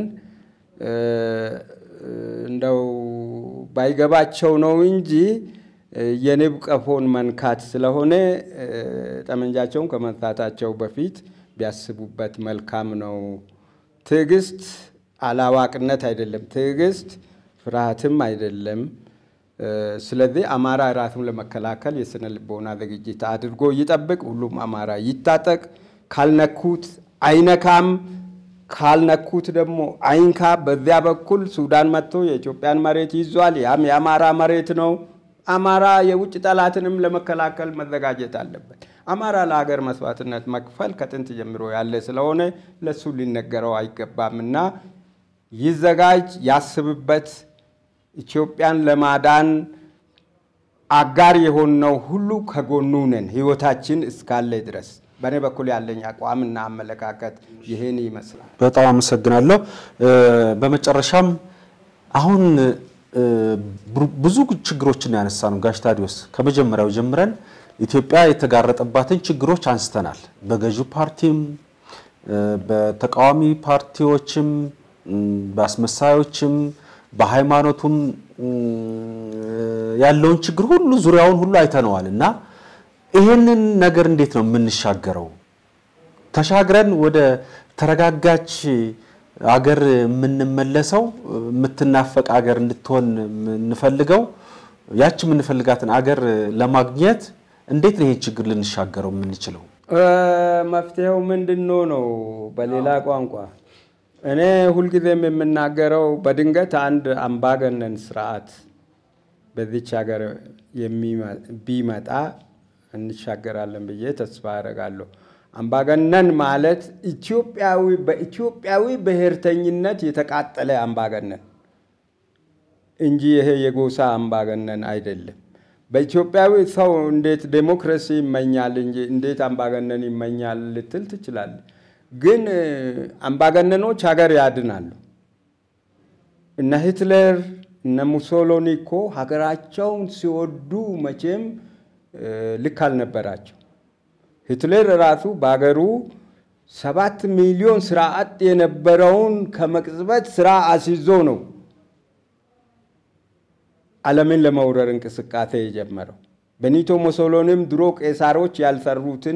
እንደው ባይገባቸው ነው እንጂ የንብ ቀፎን መንካት ስለሆነ ጠመንጃቸውን ከመንሳታቸው በፊት ቢያስቡበት መልካም ነው። ትዕግስት አላዋቅነት አይደለም። ትዕግስት ፍርሃትም አይደለም። ስለዚህ አማራ ራሱን ለመከላከል የስነ ልቦና ዝግጅት አድርጎ ይጠብቅ። ሁሉም አማራ ይታጠቅ። ካልነኩት አይነካም፣ ካልነኩት ደግሞ አይንካ። በዚያ በኩል ሱዳን መጥቶ የኢትዮጵያን መሬት ይዟል። ያም የአማራ መሬት ነው። አማራ የውጭ ጠላትንም ለመከላከል መዘጋጀት አለበት። አማራ ለሀገር መስዋዕትነት መክፈል ከጥንት ጀምሮ ያለ ስለሆነ ለሱ ሊነገረው አይገባምና ይዘጋጅ፣ ያስብበት። ኢትዮጵያን ለማዳን አጋር የሆነው ሁሉ ከጎኑ ነን፣ ህይወታችን እስካለ ድረስ። በእኔ በኩል ያለኝ አቋምና አመለካከት ይህን ይመስላል። በጣም አመሰግናለሁ። በመጨረሻም አሁን ብዙ ችግሮችን ያነሳ ነው ጋሽ ታዲዮስ፣ ከመጀመሪያው ጀምረን ኢትዮጵያ የተጋረጠባትን ችግሮች አንስተናል። በገዢው ፓርቲም በተቃዋሚ ፓርቲዎችም በአስመሳዮችም በሃይማኖቱም ያለውን ችግር ሁሉ ዙሪያውን ሁሉ አይተነዋል እና ይህንን ነገር እንዴት ነው የምንሻገረው? ተሻግረን ወደ ተረጋጋች አገር የምንመለሰው የምትናፈቅ አገር እንድትሆን የምንፈልገው ያች የምንፈልጋትን አገር ለማግኘት እንዴት ነው ይሄን ችግር ልንሻገረው የምንችለው? መፍትሄው ምንድን ነው? በሌላ ቋንቋ እኔ ሁልጊዜም የምናገረው በድንገት አንድ አምባገነን ስርዓት በዚች ሀገር ቢመጣ እንሻገራለን ብዬ ተስፋ አደርጋለሁ። አምባገነን ማለት ኢትዮጵያዊ በኢትዮጵያዊ ብሔርተኝነት የተቃጠለ አምባገነን እንጂ ይሄ የጎሳ አምባገነን አይደለም። በኢትዮጵያዊ ሰው እንዴት ዴሞክራሲ ይመኛል እንጂ እንዴት አምባገነን ይመኛል ልትል ትችላለህ። ግን አምባገነኖች ሀገር ያድናሉ። እነ ሂትለር እነ ሙሶሎኒ እኮ ሀገራቸውን ሲወዱ መቼም ልክ አልነበራቸው። ሂትለር ራሱ በሀገሩ ሰባት ሚሊዮን ስራ አጥ የነበረውን ከመቅጽበት ስራ አስይዞ ነው ዓለምን ለመውረር እንቅስቃሴ የጀመረው። በኒቶ ሙሶሎኒም ድሮ ቄሳሮች ያልሰሩትን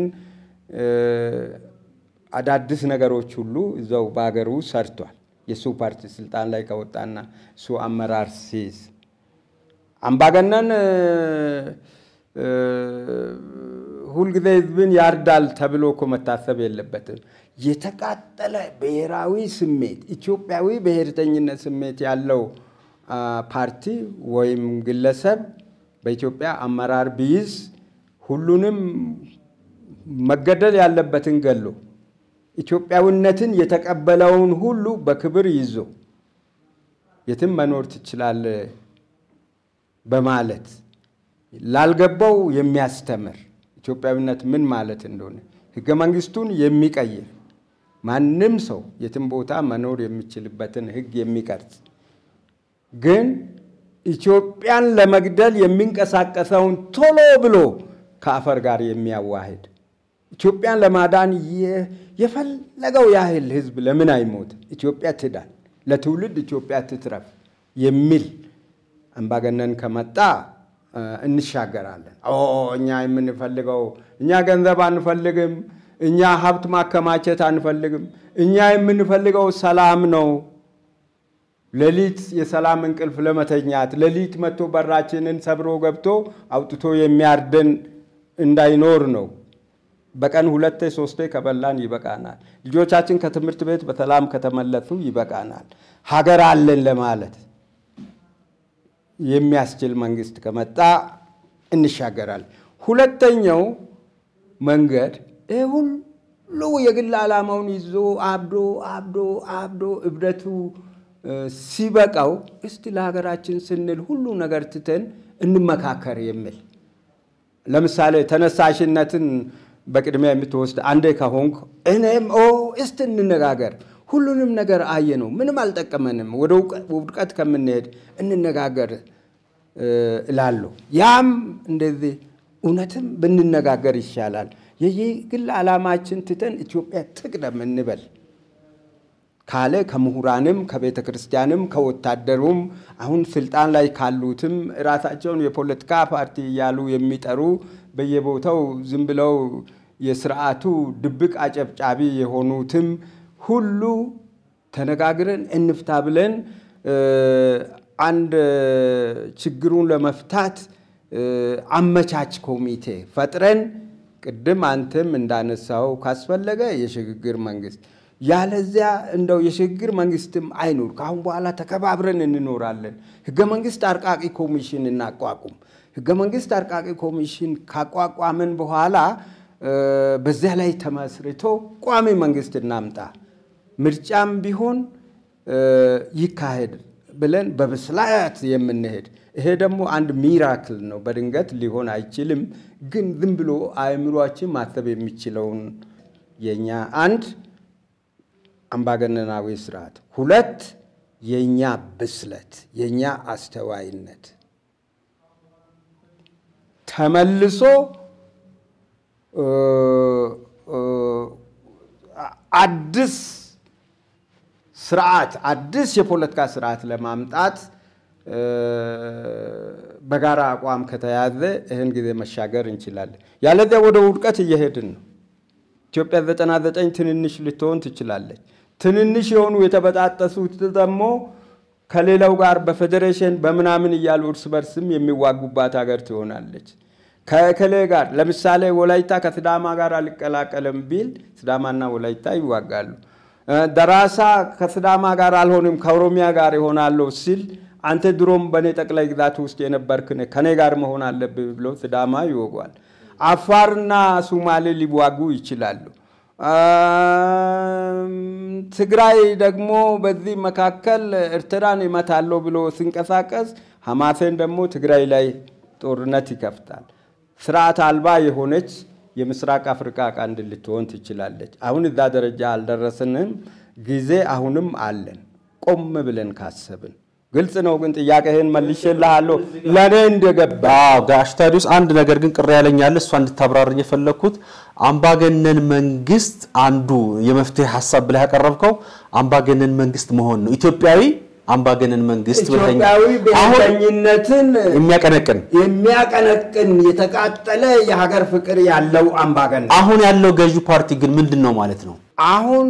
አዳዲስ ነገሮች ሁሉ እዛው በሀገሩ ሰርቷል። የእሱ ፓርቲ ስልጣን ላይ ከወጣና እሱ አመራር ሲይዝ አምባገነን ሁልጊዜ ህዝብን ያርዳል ተብሎ እኮ መታሰብ የለበትም። የተቃጠለ ብሔራዊ ስሜት ኢትዮጵያዊ ብሔርተኝነት ስሜት ያለው ፓርቲ ወይም ግለሰብ በኢትዮጵያ አመራር ቢይዝ ሁሉንም መገደል ያለበትን ገሎ ኢትዮጵያዊነትን የተቀበለውን ሁሉ በክብር ይዞ የትም መኖር ትችላለህ በማለት ላልገባው የሚያስተምር ኢትዮጵያዊነት ምን ማለት እንደሆነ ህገ መንግስቱን የሚቀይር ማንም ሰው የትም ቦታ መኖር የሚችልበትን ህግ የሚቀርጽ ግን ኢትዮጵያን ለመግደል የሚንቀሳቀሰውን ቶሎ ብሎ ከአፈር ጋር የሚያዋህድ ኢትዮጵያን ለማዳን የፈለገው ያህል ህዝብ ለምን አይሞት? ኢትዮጵያ ትዳን፣ ለትውልድ ኢትዮጵያ ትትረፍ የሚል አምባገነን ከመጣ እንሻገራለን። እኛ የምንፈልገው እኛ ገንዘብ አንፈልግም፣ እኛ ሀብት ማከማቸት አንፈልግም፣ እኛ የምንፈልገው ሰላም ነው። ሌሊት የሰላም እንቅልፍ ለመተኛት ሌሊት መጥቶ በራችንን ሰብሮ ገብቶ አውጥቶ የሚያርደን እንዳይኖር ነው። በቀን ሁለቴ ሶስቴ ከበላን ይበቃናል። ልጆቻችን ከትምህርት ቤት በሰላም ከተመለሱ ይበቃናል። ሀገር አለን ለማለት የሚያስችል መንግስት ከመጣ እንሻገራለን። ሁለተኛው መንገድ ይህ ሁሉ የግል ዓላማውን ይዞ አብዶ አብዶ አብዶ እብደቱ ሲበቃው እስቲ ለሀገራችን ስንል ሁሉ ነገር ትተን እንመካከር የሚል ለምሳሌ ተነሳሽነትን በቅድሚያ የምትወስድ አንዴ ከሆንክ እኔም ኦ እስቲ እንነጋገር፣ ሁሉንም ነገር አየ ነው፣ ምንም አልጠቀመንም፣ ወደ ውድቀት ከምንሄድ እንነጋገር እላለሁ። ያም እንደዚህ እውነትም ብንነጋገር ይሻላል። የግል ዓላማችን ትተን ኢትዮጵያ ትቅደም እንበል ካለ ከምሁራንም ከቤተ ክርስቲያንም ከወታደሩም አሁን ስልጣን ላይ ካሉትም ራሳቸውን የፖለቲካ ፓርቲ እያሉ የሚጠሩ በየቦታው ዝም ብለው የስርዓቱ ድብቅ አጨብጫቢ የሆኑትም ሁሉ ተነጋግረን እንፍታ ብለን አንድ ችግሩን ለመፍታት አመቻች ኮሚቴ ፈጥረን ቅድም አንተም እንዳነሳው ካስፈለገ የሽግግር መንግስት ያለዚያ እንደው የሽግግር መንግስትም አይኑር። ከአሁን በኋላ ተከባብረን እንኖራለን። ህገ መንግስት አርቃቂ ኮሚሽን እናቋቁም። ህገ መንግስት አርቃቂ ኮሚሽን ካቋቋምን በኋላ በዚያ ላይ ተመስርቶ ቋሚ መንግስት እናምጣ፣ ምርጫም ቢሆን ይካሄድ ብለን በብስላት የምንሄድ ይሄ ደግሞ አንድ ሚራክል ነው። በድንገት ሊሆን አይችልም። ግን ዝም ብሎ አእምሯችን ማሰብ የሚችለውን የኛ አንድ አምባገነናዊ ስርዓት፣ ሁለት የእኛ ብስለት የእኛ አስተዋይነት ተመልሶ አዲስ ስርዓት አዲስ የፖለቲካ ስርዓት ለማምጣት በጋራ አቋም ከተያዘ ይህን ጊዜ መሻገር እንችላለን። ያለዚያ ወደ ውድቀት እየሄድን ነው። ኢትዮጵያ ዘጠና ዘጠኝ ትንንሽ ልትሆን ትችላለች። ትንንሽ የሆኑ የተበጣጠሱት ደግሞ ከሌላው ጋር በፌዴሬሽን በምናምን እያሉ እርስ በርስም የሚዋጉባት ሀገር ትሆናለች። ከእከሌ ጋር ለምሳሌ ወላይታ ከስዳማ ጋር አልቀላቀልም ቢል ስዳማና ወላይታ ይዋጋሉ። ደራሳ ከስዳማ ጋር አልሆንም ከኦሮሚያ ጋር ይሆናለሁ ሲል አንተ ድሮም በእኔ ጠቅላይ ግዛት ውስጥ የነበርክ ከኔ ጋር መሆን አለብህ ብሎ ስዳማ ይወጓል። አፋርና ሱማሌ ሊዋጉ ይችላሉ። ትግራይ ደግሞ በዚህ መካከል ኤርትራን ይመታለሁ ብሎ ሲንቀሳቀስ ሐማሴን ደግሞ ትግራይ ላይ ጦርነት ይከፍታል። ስርዓት አልባ የሆነች የምስራቅ አፍሪካ ቀንድ ልትሆን ትችላለች። አሁን እዛ ደረጃ አልደረስንም። ጊዜ አሁንም አለን ቆም ብለን ካሰብን ግልጽ ነው። ግን ጥያቄህን መልሼልሃለሁ ለእኔ እንደገባ ጋሽ ታዲዮስ አንድ ነገር ግን ቅር ያለኛል እሷ እንድታብራርኝ የፈለግኩት አምባገነን መንግስት አንዱ የመፍትሄ ሀሳብ ብለህ ያቀረብከው አምባገነን መንግስት መሆን ነው። ኢትዮጵያዊ አምባገነን መንግስት ኢትዮጵያዊ ብሔርተኝነትን የሚያቀነቅን የሚያቀነቅን የተቃጠለ የሀገር ፍቅር ያለው አምባገነን አሁን ያለው ገዢ ፓርቲ ግን ምንድን ነው ማለት ነው? አሁን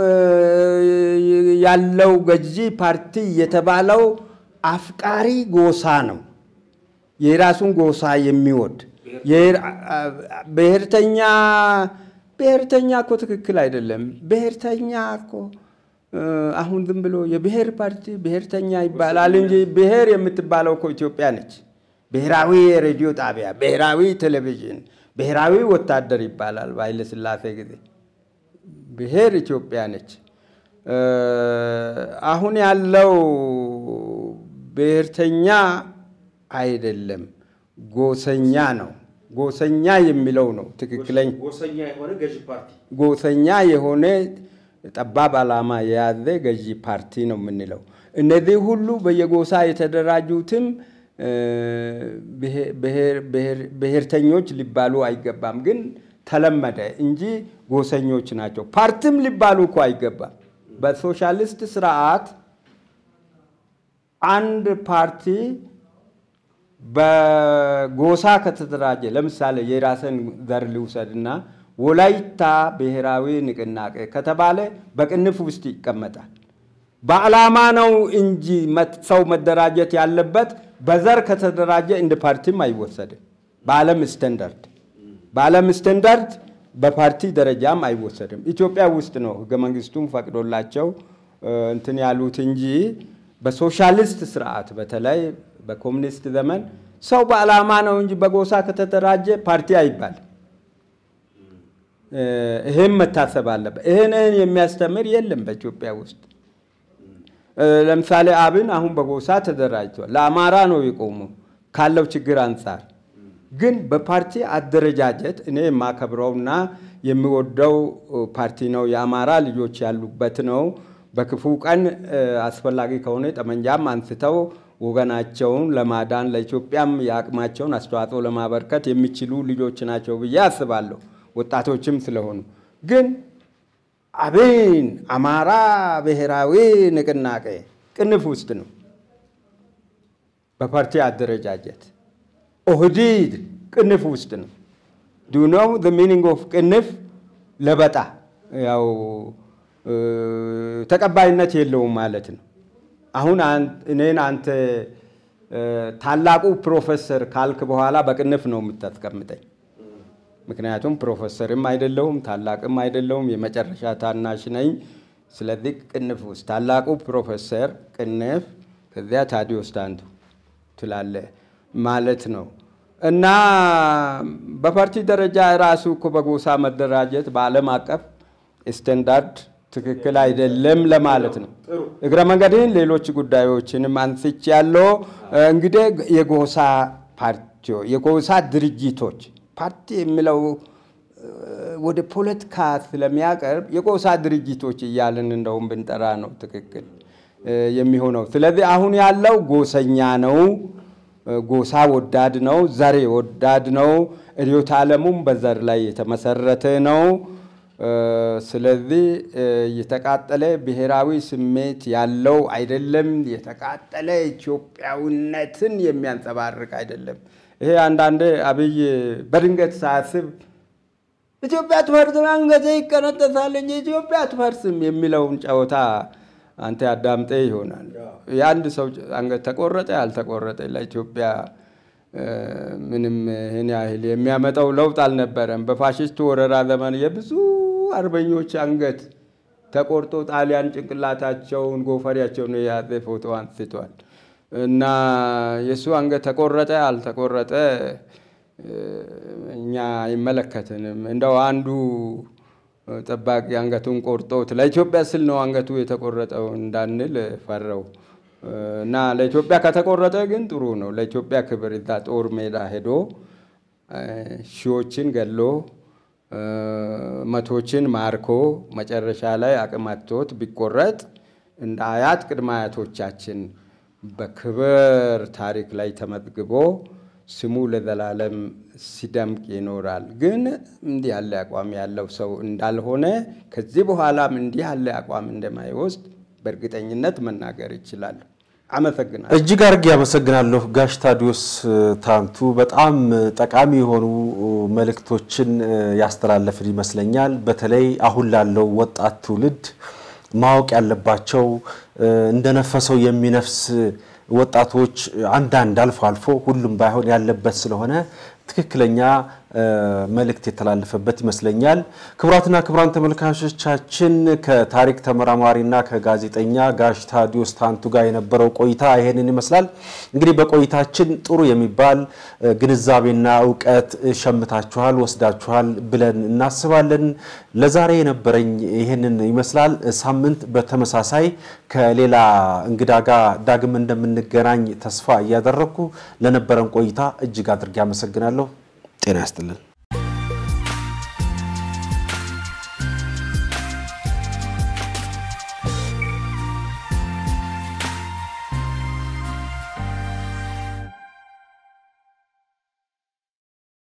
ያለው ገዢ ፓርቲ የተባለው አፍቃሪ ጎሳ ነው። የራሱን ጎሳ የሚወድ ብሔርተኛ ብሔርተኛ እኮ ትክክል አይደለም። ብሔርተኛ እኮ አሁን ዝም ብሎ የብሔር ፓርቲ ብሔርተኛ ይባላል እንጂ ብሔር የምትባለው እኮ ኢትዮጵያ ነች። ብሔራዊ የሬዲዮ ጣቢያ፣ ብሔራዊ ቴሌቪዥን፣ ብሔራዊ ወታደር ይባላል በኃይለ ሥላሴ ጊዜ። ብሔር ኢትዮጵያ ነች። አሁን ያለው ብሔርተኛ አይደለም፣ ጎሰኛ ነው። ጎሰኛ የሚለው ነው ትክክለኛ። ጎሰኛ የሆነ ጠባብ ዓላማ የያዘ ገዢ ፓርቲ ነው የምንለው። እነዚህ ሁሉ በየጎሳ የተደራጁትም ብሔርተኞች ሊባሉ አይገባም፣ ግን ተለመደ እንጂ ጎሰኞች ናቸው። ፓርቲም ሊባሉ እኮ አይገባም። በሶሻሊስት ስርዓት አንድ ፓርቲ በጎሳ ከተደራጀ ለምሳሌ የራስን ዘር ልውሰድና ወላይታ ብሔራዊ ንቅናቄ ከተባለ በቅንፍ ውስጥ ይቀመጣል። በዓላማ ነው እንጂ ሰው መደራጀት ያለበት በዘር ከተደራጀ እንደ ፓርቲም አይወሰድም። በዓለም ስታንዳርድ በዓለም ስታንዳርድ በፓርቲ ደረጃም አይወሰድም። ኢትዮጵያ ውስጥ ነው ህገ መንግስቱም ፈቅዶላቸው እንትን ያሉት እንጂ በሶሻሊስት ስርዓት በተለይ በኮሚኒስት ዘመን ሰው በዓላማ ነው እንጂ በጎሳ ከተደራጀ ፓርቲ አይባልም። ይህም መታሰብ አለበት። ይህን ይህን የሚያስተምር የለም በኢትዮጵያ ውስጥ። ለምሳሌ አብን አሁን በጎሳ ተደራጅቷል። ለአማራ ነው የቆመው ካለው ችግር አንጻር። ግን በፓርቲ አደረጃጀት እኔ የማከብረውና የሚወደው ፓርቲ ነው። የአማራ ልጆች ያሉበት ነው። በክፉ ቀን አስፈላጊ ከሆነ ጠመንጃም አንስተው ወገናቸውን ለማዳን ለኢትዮጵያም የአቅማቸውን አስተዋጽኦ ለማበርከት የሚችሉ ልጆች ናቸው ብዬ አስባለሁ። ወጣቶችም ስለሆኑ ግን አብን አማራ ብሔራዊ ንቅናቄ ቅንፍ ውስጥ ነው በፓርቲ አደረጃጀት። ኦህዲድ ቅንፍ ውስጥ ነው። ዱ ኖው ዘ ሚኒንግ ኦፍ ቅንፍ ለበጣ ያው ተቀባይነት የለውም ማለት ነው። አሁን እኔን አንተ ታላቁ ፕሮፌሰር ካልክ በኋላ በቅንፍ ነው የምታስቀምጠኝ። ምክንያቱም ፕሮፌሰርም አይደለሁም ታላቅም አይደለሁም፣ የመጨረሻ ታናሽ ነኝ። ስለዚህ ቅንፍ ውስጥ ታላቁ ፕሮፌሰር ቅንፍ፣ ከዚያ ታዲዮስ ታንቱ ትላለ ማለት ነው። እና በፓርቲ ደረጃ ራሱ እኮ በጎሳ መደራጀት በዓለም አቀፍ ስታንዳርድ ትክክል አይደለም ለማለት ነው። እግረ መንገድህን ሌሎች ጉዳዮችንም አንስቼ ያለው እንግዲህ የጎሳ ፓርቲ የጎሳ ድርጅቶች ፓርቲ የሚለው ወደ ፖለቲካ ስለሚያቀርብ የጎሳ ድርጅቶች እያልን እንደውም ብንጠራ ነው ትክክል የሚሆነው። ስለዚህ አሁን ያለው ጎሰኛ ነው፣ ጎሳ ወዳድ ነው፣ ዘር ወዳድ ነው። ርዕዮተ ዓለሙም በዘር ላይ የተመሰረተ ነው። ስለዚህ የተቃጠለ ብሔራዊ ስሜት ያለው አይደለም። የተቃጠለ ኢትዮጵያዊነትን የሚያንጸባርቅ አይደለም። ይሄ አንዳንዴ አብይ በድንገት ሳያስብ ኢትዮጵያ አትፈርስም፣ አንገቴ ይቀነጠሳል እንጂ ኢትዮጵያ አትፈርስም የሚለውን ጨዋታ አንተ አዳምጤ ይሆናል። የአንድ ሰው አንገት ተቆረጠ ያልተቆረጠ ለኢትዮጵያ ምንም ይህን ያህል የሚያመጣው ለውጥ አልነበረም። በፋሽስት ወረራ ዘመን የብዙ አርበኞች አንገት ተቆርጦ ጣሊያን ጭንቅላታቸውን ጎፈሪያቸውን የያዘ ፎቶ አንስቷል። እና የእሱ አንገት ተቆረጠ አልተቆረጠ እኛ አይመለከትንም። እንደው አንዱ ጠባቂ አንገቱን ቆርጦት ለኢትዮጵያ ስል ነው አንገቱ የተቆረጠው እንዳንል ፈረው እና ለኢትዮጵያ ከተቆረጠ ግን ጥሩ ነው። ለኢትዮጵያ ክብር እዛ ጦር ሜዳ ሄዶ ሺዎችን ገሎ መቶችን ማርኮ መጨረሻ ላይ አቅም አጥቶት ቢቆረጥ እንደ አያት ቅድመ አያቶቻችን በክብር ታሪክ ላይ ተመዝግቦ ስሙ ለዘላለም ሲደምቅ ይኖራል። ግን እንዲህ ያለ አቋም ያለው ሰው እንዳልሆነ ከዚህ በኋላም እንዲህ ያለ አቋም እንደማይወስድ በእርግጠኝነት መናገር ይችላል። አመሰግናለሁ። እጅግ አድርጌ አመሰግናለሁ ጋሽ ታዲዮስ ታንቱ። በጣም ጠቃሚ የሆኑ መልእክቶችን ያስተላለፍን ይመስለኛል። በተለይ አሁን ላለው ወጣት ትውልድ ማወቅ ያለባቸው እንደነፈሰው የሚነፍስ ወጣቶች አንዳንድ አልፎ አልፎ ሁሉም ባይሆን ያለበት ስለሆነ ትክክለኛ መልእክት የተላለፈበት ይመስለኛል። ክቡራትና ክቡራን ተመልካቾቻችን ከታሪክ ተመራማሪና ከጋዜጠኛ ጋሽ ታዲዮስ ታንቱ ጋር የነበረው ቆይታ ይሄንን ይመስላል። እንግዲህ በቆይታችን ጥሩ የሚባል ግንዛቤና እውቀት ሸምታችኋል፣ ወስዳችኋል ብለን እናስባለን። ለዛሬ የነበረኝ ይሄንን ይመስላል። ሳምንት በተመሳሳይ ከሌላ እንግዳ ጋር ዳግም እንደምንገናኝ ተስፋ እያደረግኩ ለነበረን ቆይታ እጅግ አድርጌ አመሰግናለሁ። ጤና ያስጥልን።